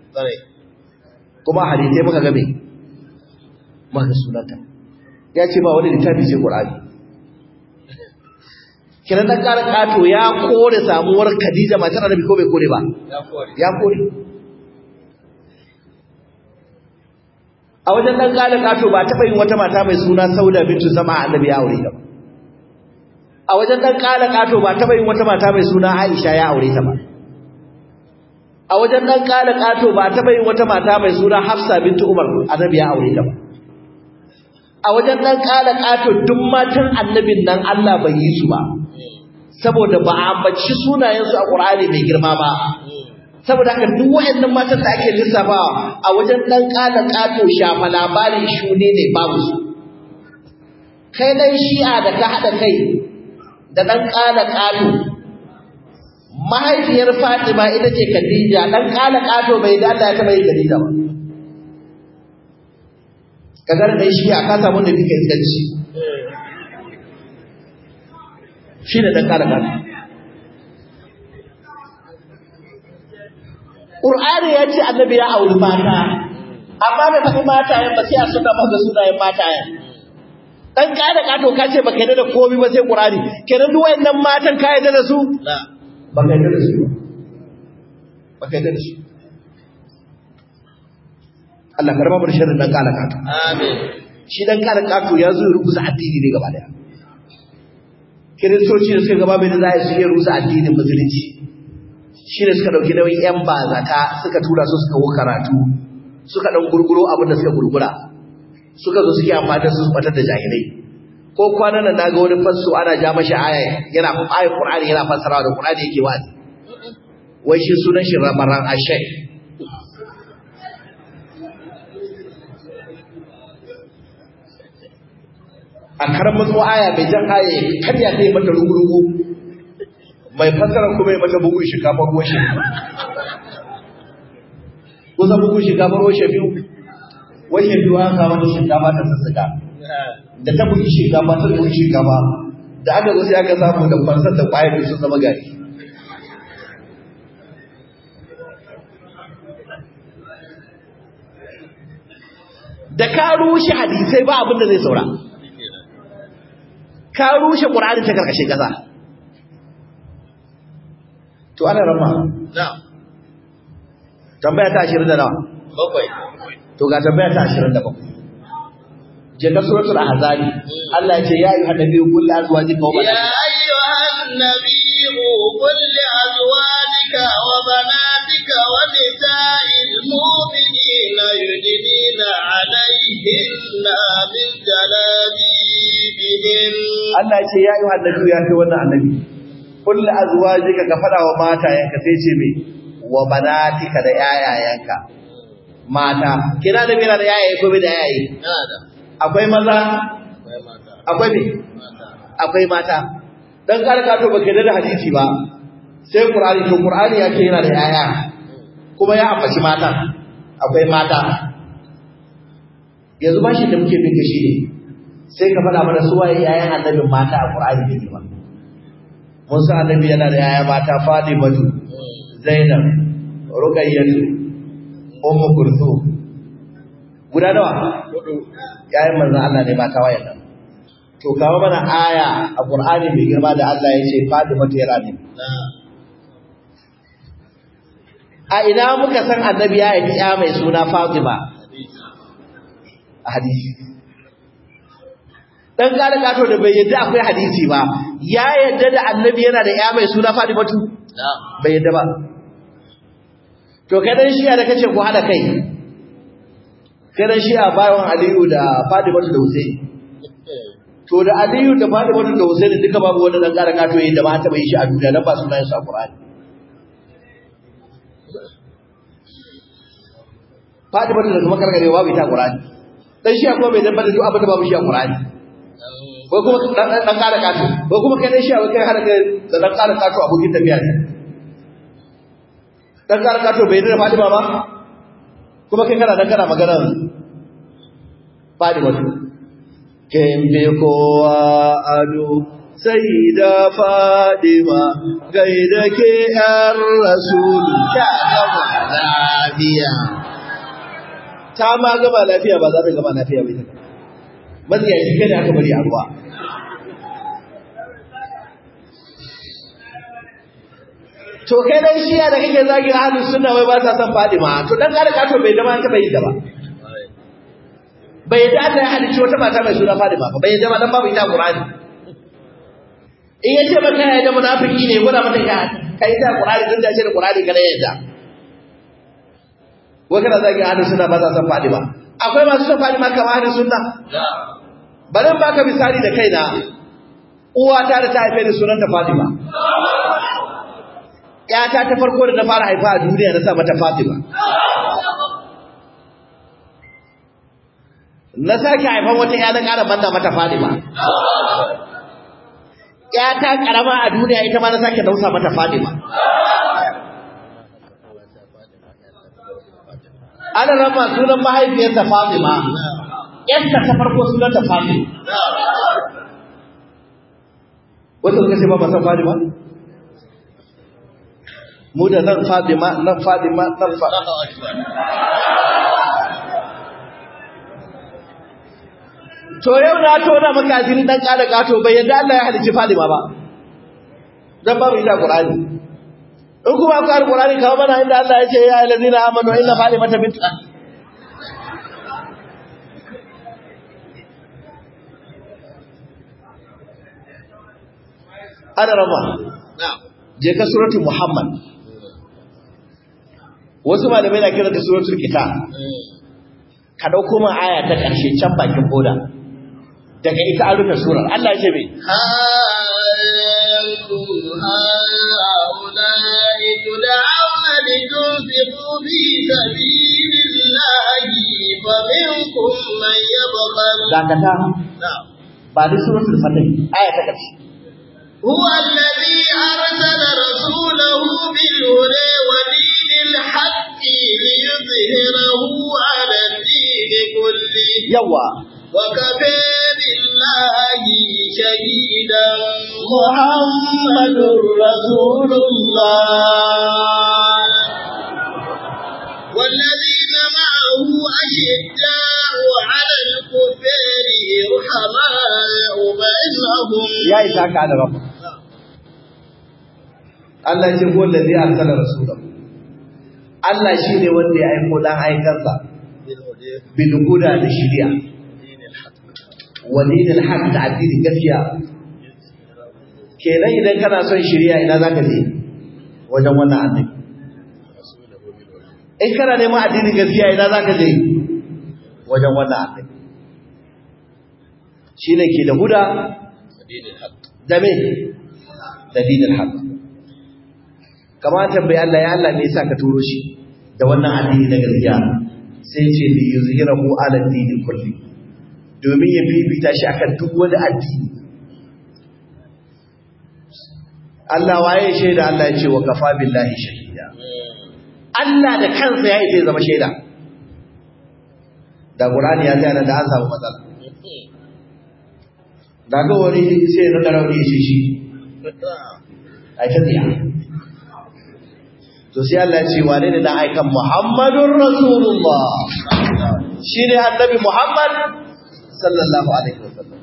kuma hadisi muka ga me muka sunanta ya ce ba wani littafi sai Qur'ani kiran dan kala kato ya kore samuwar Khadija matar annabi ko bai kore ba ya kore a wajen dan kala kato ba taɓa yin wata mata mai suna Sauda bintu Zama annabi ya aure ta ba a wajen dan kala kato ba taɓa yin wata mata mai suna Aisha ya aure ta ba a wajen dan kala kato ba taɓa yin wata mata mai suna Hafsa bintu Umar annabi ya aure ta ba a wajen dan kala kato duk matan annabin nan Allah bai yi su ba saboda ba a ambaci sunayensu a Qur'ani mai girma ba saboda haka duk wayannan matan da ake lissafawa a wajen dan kala kato shafa labarin shune ne babu su kai dan shi'a da ka hada kai da dan kala kato mahaifiyar Fatima ita ce Khadija dan kala kato bai da Allah ya taba yi Khadija ba kaga dan shi'a ka samu da bika inganci shine dan kala kato Qur'ani ya ce annabi ya auri mata, amma bai faɗi matayen ba sai a suna maka sunayen matayen. Dan ka da kato ka ce baka yarda da komai ba sai Qur'ani. Kenan duk wayannan matan ka yarda da su? Baka yarda da su. Baka yarda da su. Allah karba bar sharrin dan kala kato. Amin. Shi dan kala kato ya zo ya rubuta addini ne gaba daya. Kiristoci da suka gaba bai da za su iya rusa addinin musulunci. shi ne suka ɗauki nauyin 'yan bazata suka tura su suka karatu suka ɗan gurguro abin da suka gurgura suka zo suke amfani da su batar da jahilai ko kwanan nan naga wani fasso ana ja mashi aya yana ayat qur'ani yana fassarawa da qur'ani yake wa'azi wai shi sunan shi ramaran ashai a karan matso aya bai jan aya kan ya kai mata rugurugu mai fassara kuma ya mata bugun shinkafar ruwan shi kusa bugun shinkafar ruwan shi biyu washe biyu an kawo da shinkafa ta sassaka da ta bugi shinkafa ta bugi shinkafa da aka zo sai aka samu da fansar da kwayar sun zama gari da ka rushe hadisai ba abin da zai saura ka rushe ƙur'ani ta karkashin ƙasa to ana rama na'am tambaya ta ashirin da nawa bakwai to ga tambaya ta ashirin da bakwai je ka suratul ahzabi Allah ya ce ya ayyuhan nabiyyu qul li azwajika wa يا banatika أيها النبي قل لأزواجك وبناتك ونساء المؤمنين يدنين عليهن من جلابيبهن Allah ya ce ya ayyuhan nabiyyu ya kai wannan annabi qul li azwajika ka fada wa matayenka sai ce me wa banatika da yayayanka mata kina da mira da yayaye ko bai da yayaye Nada. akwai maza Akwai mata. akwai me Mata. akwai mata dan karka to baka da hadisi ba sai qur'ani to qur'ani ya ce yana da yaya kuma ya ambaci mata akwai mata yanzu ba shi da muke bin shi ne sai ka faɗa mana su waye yayan annabin mata a qur'ani ne ba mun san annabi yana da yaya mata Fatimatu Zainab Ruqayyah Ummu Kulthum guda nawa Hudu. yayin manzon Allah ne mata wayannan to kawo mana aya a Qur'ani mai girma da Allah ya ce Fatimatu yana ne Na. a ina muka san annabi ya yi ya mai suna Fatima Hadisi. a hadisi dan gane kato da bai yadda akwai hadisi ba ya yadda da annabi yana da ya mai suna Fatimatu Na. bai yadda ba to kai dan shi'a da kace ku hada kai kai dan shi'a bayan Aliyu da Fatimatu da Husaini to da Aliyu da Fatimatu da Husaini duka babu wanda dan kara kato yayin da ba ta bai shi a duniya dan ba sunayen su a Qur'ani Fatimatu da kuma karkarewa bai ta Qur'ani dan shi'a kuma bai dabbar da duk abin da babu shi a Qur'ani ko kuma dan dan kara kato ko kuma kai dan shi'a wai kai hada kai da dan kara kato abokin tafiya ne dan kara kato bai da Fatima ba kuma kai kana dan kana magana Fatimatu kin bi kowa ado sai da Fadima gaida ke ‘yar Rasulu ta gama lafiya. Ta ma gama lafiya ba za ta gama lafiya bai ta Matsiya shi kada aka bari a ruwa. To kai dan shiya da kake zagin ahlus sunna wai ba sa son Fadima to dan kada ka to bai zama ta bai da ba. bai da ta halicci wata mata mai suna Fatima ba bai zama dan babu ita Qur'ani in yace maka ya da munafiki ne gwada mata ya kai ta Qur'ani din da shi da Qur'ani kada yadda wai kana zagi ahlus sunna ba za san Fatima akwai masu son Fatima kamar ahlus sunna Na. bari in baka misali da kaina uwata da ta haife ni sunanta Fatima ƴata ta farko da na fara haifa a duniya na sa mata Fatima na sake haifan wata ƴa na ƙara manna mata Fatima ƴata ƙarama a duniya ita ma na sake dausa mata Fatima ana rama sunan mahaifiyarsa Fatima ƴarsa ta farko sunanta Fatima wata suka ce ba ba san Fatima mu da nan Fatima nan Fatima nan Fatima Allahu Akbar. To yau na tona maka asiri dan kada gato bai yadda Allah ya halicci Fatima ba. Dan babu ita Qur'ani. In kuma akwai Qur'ani kawo mana inda Allah ya ce ya ayyuhallazina amanu inna Fatimata bint Ana rama Na. je ka suratul Muhammad. Wasu malamai na kira da suratul Kitab. Ka dauko min aya ta ƙarshe can bakin boda. Daga ita an rufe surar. Allah ya ce me? أنتم هؤلاء تدعون لتنفقوا في سبيل الله فمنكم من يبخل Dakata نعم ba da suratul Fatih aya ta ƙarshe. هو الذي أرسل رسوله بالهدى ودين الحق ليظهره على الدين كله Yawa وكفى بالله شهيدا محمد رسول الله والذين معه أشداء على الكفار رحماء بينهم ya isa ka da rabu Allah ce ko da zai arsala rasulahu Allah shine wanda ya aiko dan aikansa bil huda da shari'a wa dinil haqq da addinin gaskiya kenan idan kana son shari'a ina zaka je wajen wannan annabi in kana neman addinin gaskiya ina zaka je wajen wannan annabi shine ke da huda da me da dinin haqq kamar tambayi Allah ya Allah me yasa ka turo shi da wannan addini na gaskiya sai ce li yuzhirahu ala dini kulli domin ya bibita shi akan duk wani addini Allah waye shaida Allah ya ce wa kafa billahi shahida Allah da kansa ya yi zama shaida da Qur'ani ya tsaya da an samu matsala da ga wani sai na rauni shi shi ai ta tsaya to sai Allah ya ce wane ne dan aikan Muhammadur Rasulullah shine annabi Muhammad sallallahu alaihi wasallam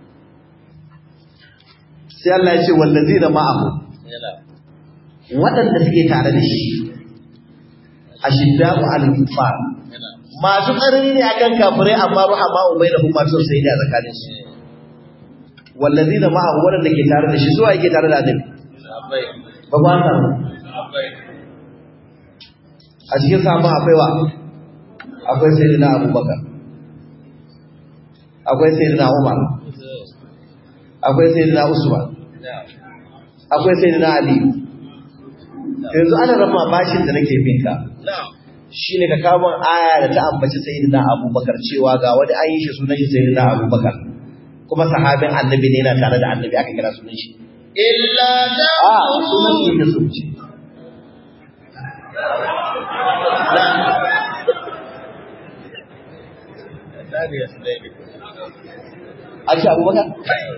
sai Allah ya ce wallazina ma'ahu waɗanda suke tare da shi ashidda'u al-kufar masu tsanani ne akan kafirai amma ruhama umai da kuma sun sai da tsakanin su wallazina ma'ahu waɗanda ke tare da shi zuwa yake tare da annabi ba ba ta a cikin sahabban akwai wa akwai sayyidina abubakar akwai sayyidina umar akwai sayyidina usman akwai sayyidina ali yanzu ana rama bashin da nake bin ka shine ka kawo aya da ta ambaci sayyidina abubakar cewa ga wani an yi shi sunan shi sayyidina abubakar kuma sahabin annabi ne yana tare da annabi aka kira sunan shi إلا a sunan shi ne sun ce a ce abubakar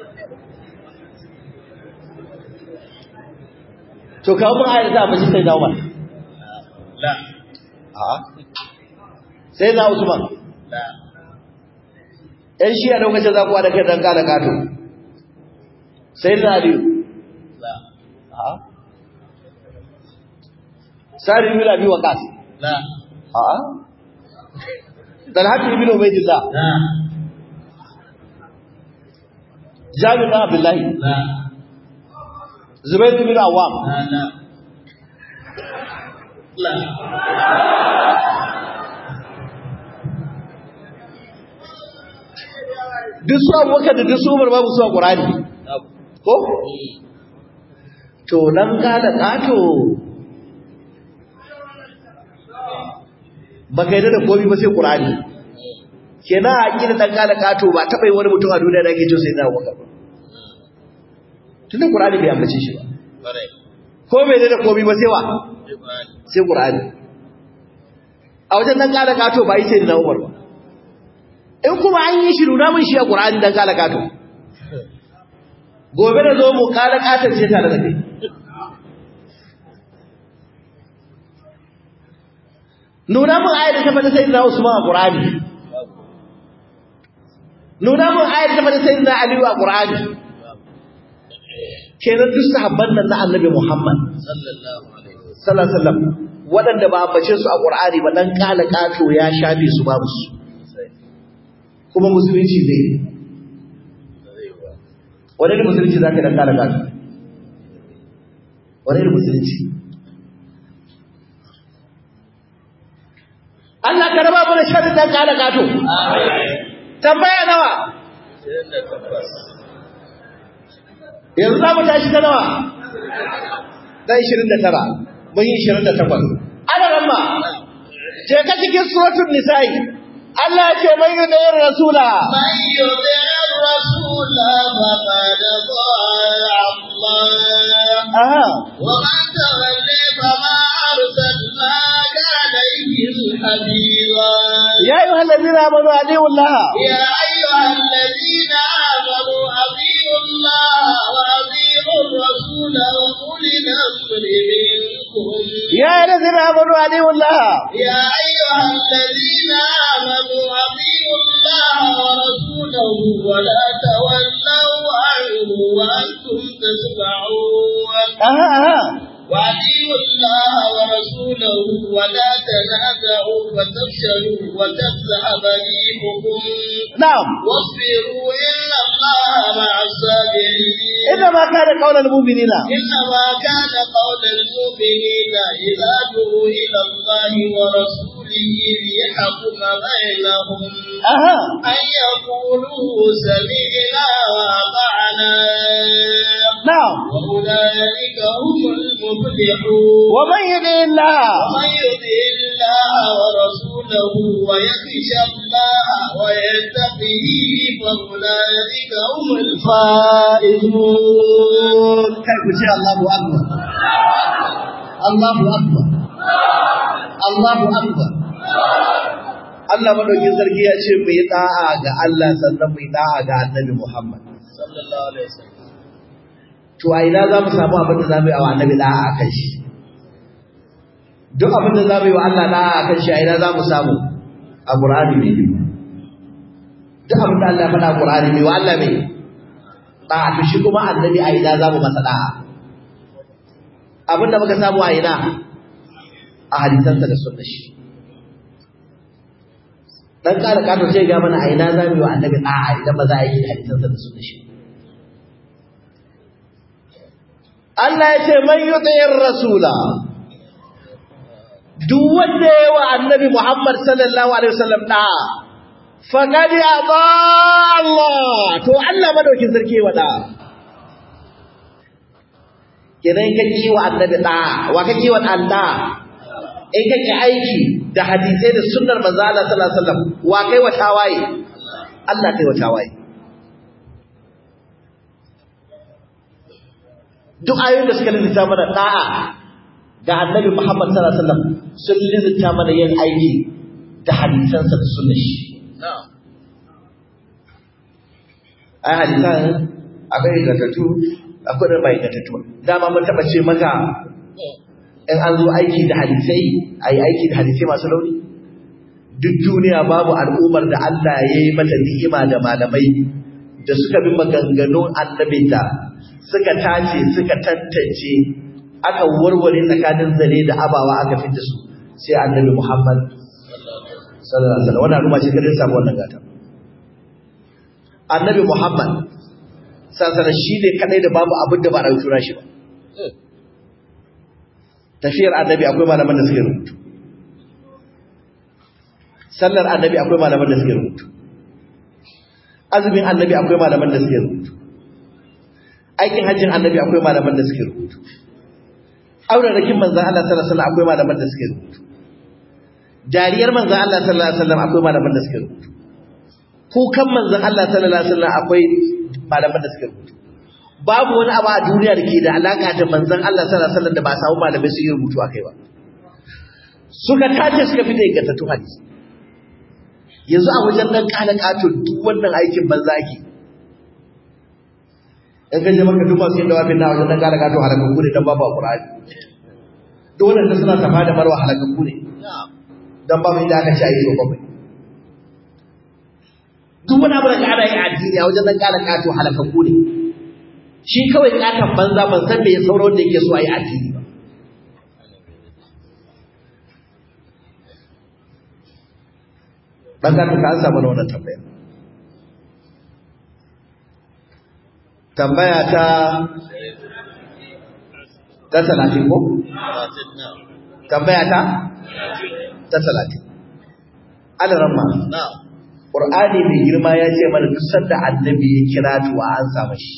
to kawo mun ayar da ambaci sayyidina umar لا a sayyidina usman لا ‘yan shi a lokacin za kuwa da kai ɗan ƙada ƙato, sai na aliyu, لا a sari bin abi waqas لا a talhat ibn ubaydillah لا jabir bin abdullahi لا zubair bin awwam لا لا لا duk su abubakar da duk su umar babu su a qur'ani ko to dan ƙada ƙato baka yi da komi ba sai qur'ani kenan a ƙira dan ƙada ƙato ba taɓa yi wani mutum a duniya da ake cewa sai na abubakar ba tunda qur'ani bai ambace shi ba ko bai da komi ba sai wa sai Qur'ani a wajen dan kala kato ba yi sai na Umar ba in kuma an yi shiru na mun shi a Qur'ani dan kala kato gobe da zo mu kala katon ce tare da kai nuna mun ayar da ta fata sai na Usman a Qur'ani nuna mun ayar da ta fata sai na Ali a Qur'ani kenan duk sahabban nan na Annabi Muhammad sallallahu alaihi wasallam sallallahu alaihi wasallam waɗanda ba ambace su a Qur'ani ba dan kala kato ya shafe su babu su kuma musulunci zai wani ne musulunci zaka dan kala kato wani ne musulunci Allah ka raba mu da sharri dan kala kato tambaya nawa yanzu za mu tashi ta nawa dan 29 mun yi 28 ana ramma je ka cikin suratul nisa'i Allah ya ce mai da yin rasula من يطع الرسول فقد طاع الله aha ومن تولي فما أرسلناك عليهم حبيبا ya ayyuhal ladina amanu adiu Allah يا أيها الذين آمنوا أطيعوا الله وأطيعوا الرسول وأولي الأمر منكم يا الذين آمنوا أطيعوا الله يا أيها الذين آمنوا أطيعوا الله ورسوله ولا تولوا عنه وأنتم تسمعون أها أها وأطيعوا الله ورسوله ولا تنازعوا فتفشلوا وتذهب ريحكم نعم واصبروا إن الله مع الصابرين إنما كان قول المؤمنين إنما كان قول المؤمنين إذا دعوا إلى الله ورسوله ليحكم بينهم أها أن يقولوا سمعنا وأطعنا نعم وأولئك هم المفلحون ومن يطع الله ومن يطع الله ورسوله ويخشى الله ويتقه فأولئك هم الفائزون كيف شاء الله أكبر الله أكبر الله أكبر Allah madaukin sarki ya ce mu yi da'a ga Allah sannan mu yi da'a ga Annabi Muhammad sallallahu alaihi wasallam to a ina za mu samu abin da za mu yi wa Annabi da'a a kan shi duk abin da za mu yi wa Allah da'a a kan shi a ina za mu samu a Qur'ani ne duk abin da Allah ya faɗa a Qur'ani ne wa Allah mai da'a to shi kuma Annabi a ina za mu masa da'a abin da muka samu a ina a hadisansa da sunnar shi dan ƙara ƙato sai ga mana a ina za mu yi wa annabi da'a idan ba za a yi hadisansa da sunnar shi Allah ya ce man yuti'ir rasula duk wanda ya wa annabi Muhammad sallallahu alaihi wasallam da'a faqad ata Allah to Allah madaukin sarki wa da'a kidan ka ki wa annabi da'a wa ka ki wa Allah in ka ki aiki da hadisai da sunnar manzo Allah sallallahu alaihi wasallam wa kai wa tawaye Allah kai wa tawaye duk ayoyin da suka lissafta mana da'a ga annabi Muhammad sallallahu alaihi wasallam sun lissafta mana yin aiki da hadisansa da sunnar shi na'am ai hadisan akwai ingantattu akwai da bai ingantattu dama mun taba ce maka in an zo aiki da hadisai ayi aiki da hadisai masu rauni duk duniya babu al'ummar da Allah ya yi mata ni'ima da malamai da suka bi maganganun annabinta suka tace suka tantance aka warware tsakanin zare da abawa aka fitta su sai annabi Muhammad sallallahu alaihi wasallam wannan al'umma ce kadai samu wannan gata annabi Muhammad sallallahu shi ne kadai da babu abin da ba a rubuta shi ba tafiyar annabi akwai malaman da suke rubutu sallar annabi akwai malaman da suke rubutu azumin annabi akwai malaman da suke rubutu aikin hajjin annabi akwai malaman da suke rubutu auren rakin manzan Allah sallallahu alaihi wasallam akwai malaman da suke rubutu dariyar manzan Allah sallallahu alaihi wasallam akwai malaman da suke rubutu kukan manzan Allah sallallahu alaihi wasallam akwai malaman da suke rubutu babu wani abu a duniya da ke da alaka da manzan Allah sallallahu alaihi wasallam da ba samu malamai su yi rubutu akai ba suka tace suka fita ingantattun hadisi yanzu a wajen dan kala kato duk wannan aikin banza ake in ka je maka duk masu yin dawafin na wajen dan kala kato halakakku ne dan babu alqur'ani duk wanda suna safa da marwa halakakku ne dan babu inda aka ce ayi so bakwai duk wani abu da ka ana yi a addini a wajen dan kala kato halakakku ne shi kawai katon banza ban san me ya sauro wanda yake so a yi addini ba dan ka ka ansa mana wannan tambaya tambaya ta ta talatin ko tambaya ta ta talatin alaramma na'am qur'ani mai girma ya ce mana duk sanda annabi ya kira to a an samu shi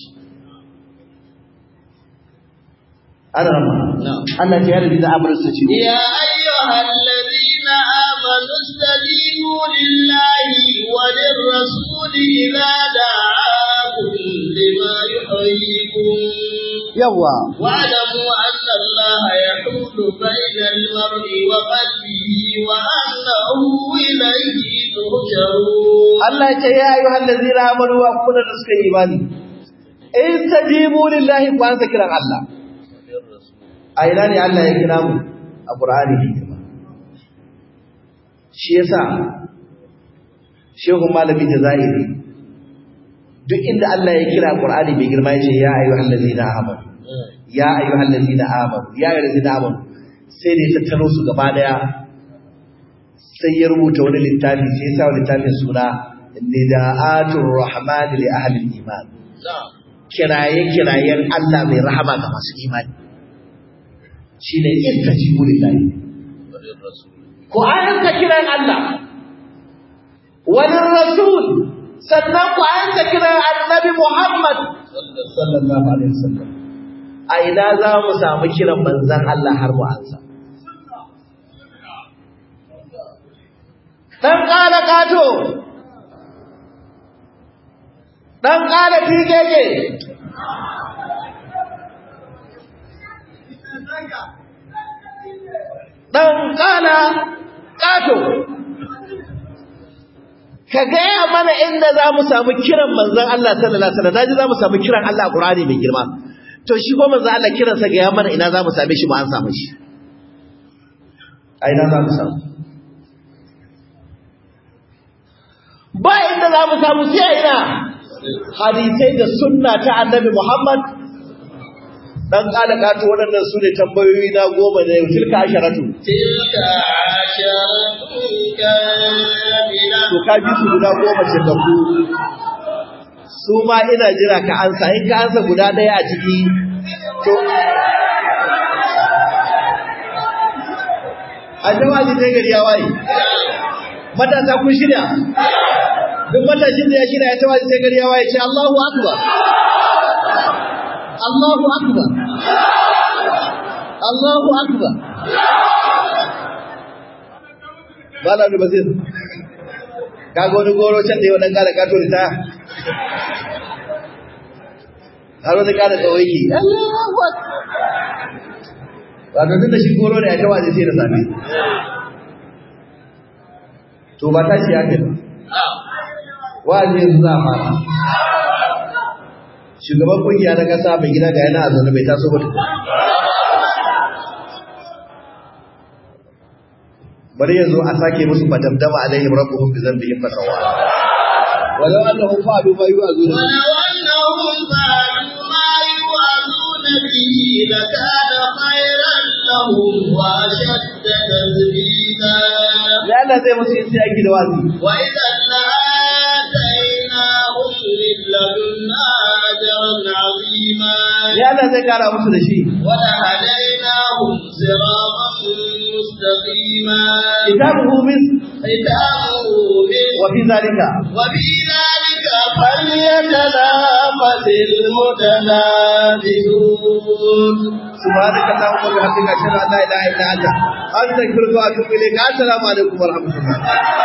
alaramma na'am Allah ya yarda da amrin sa ce يا أيها الذين آمنوا استجيبوا لله وللرسول إذا دعاكم لما يحييكم yawa واعلموا أن الله يحول بين المرء وقلبه وأنه إليه ترجعون Allah ya ce ya ayyuhal ladzina amanu wa kullu da suka yi imani istajibu lillahi ku ansa kiran Allah a ina ne Allah ya kira mu a Qur'ani ne girma shi yasa shehu malami da zahiri duk inda Allah ya kira Qur'ani mai girma yace ya ayyuhal ladina amanu ya ayyuhal ladina amanu ya ayyuhal ladina amanu sai da ya tattaro su gaba daya sai ya rubuta wani littafi sai ya sa wa littafin suna nida'atur rahman li ahli iman kiraye kirayen Allah mai rahama ga masu imani shine istajibu lillahi ko ayyuka kiran Allah wani rasul sannan ku ayyuka kiran annabi Muhammad sallallahu alaihi wasallam a ina za mu samu kiran manzan Allah har mu ansa dan kala kato dan kala tigege dan kala kato ka gaya mana inda za mu samu kiran manzan Allah sallallahu alaihi wasallam naji za mu samu kiran Allah a Qur'ani mai girma to shi ko manzan Allah kiransa gaya mana ina za mu same shi ba an samu shi a ina za mu samu ba inda za mu samu sai a ina hadisai da sunna ta annabi Muhammad dan kala kato waɗannan su ne tambayoyi na goma da yau tilka asharatu tilka asharatun kamila to ka ji su guda goma ce da ku su ma ina jira ka ansa in ka ansa guda ɗaya a ciki to a jawabi sai gari ya waye matasa kun shirya duk matashin da ya shirya ya tawazi sai gari ya waye ce Allahu akbar Allahu akbar Allahu akbar Bala da basir kaga wani goro can da yau dan kara kato da ta har wani kara tsawaiki Allahu akbar wato tun da shi goro da ya tawazi sai da safe to ba ta shi haka wa'azi yanzu za a fara shugaban kungiya na kasa mai gida ga yana a zaune mai taso ba bari yanzu a sake musu madamdama alaihim rabbuhum bi dhanbihim fasawa walau annahum fa'alu ma yu'azuna ولو أنهم فعلوا ما يوعظون به لكان خيرا لهم وأشد تثبيتا ya Allah zai musu yin sai aiki da wazi وإذا لآتيناهم من لدنا أجرا عظيما ya Allah zai kara musu da shi ولهديناهم صراطا مستقيما kitabuhu min ختامه مسك wa fi zalika وفي ذلك فليتنافس المتنافسون سبحانك اللهم وبحمدك اشهد ان لا اله الا انت استغفرك واتوب اليك السلام عليكم ورحمه الله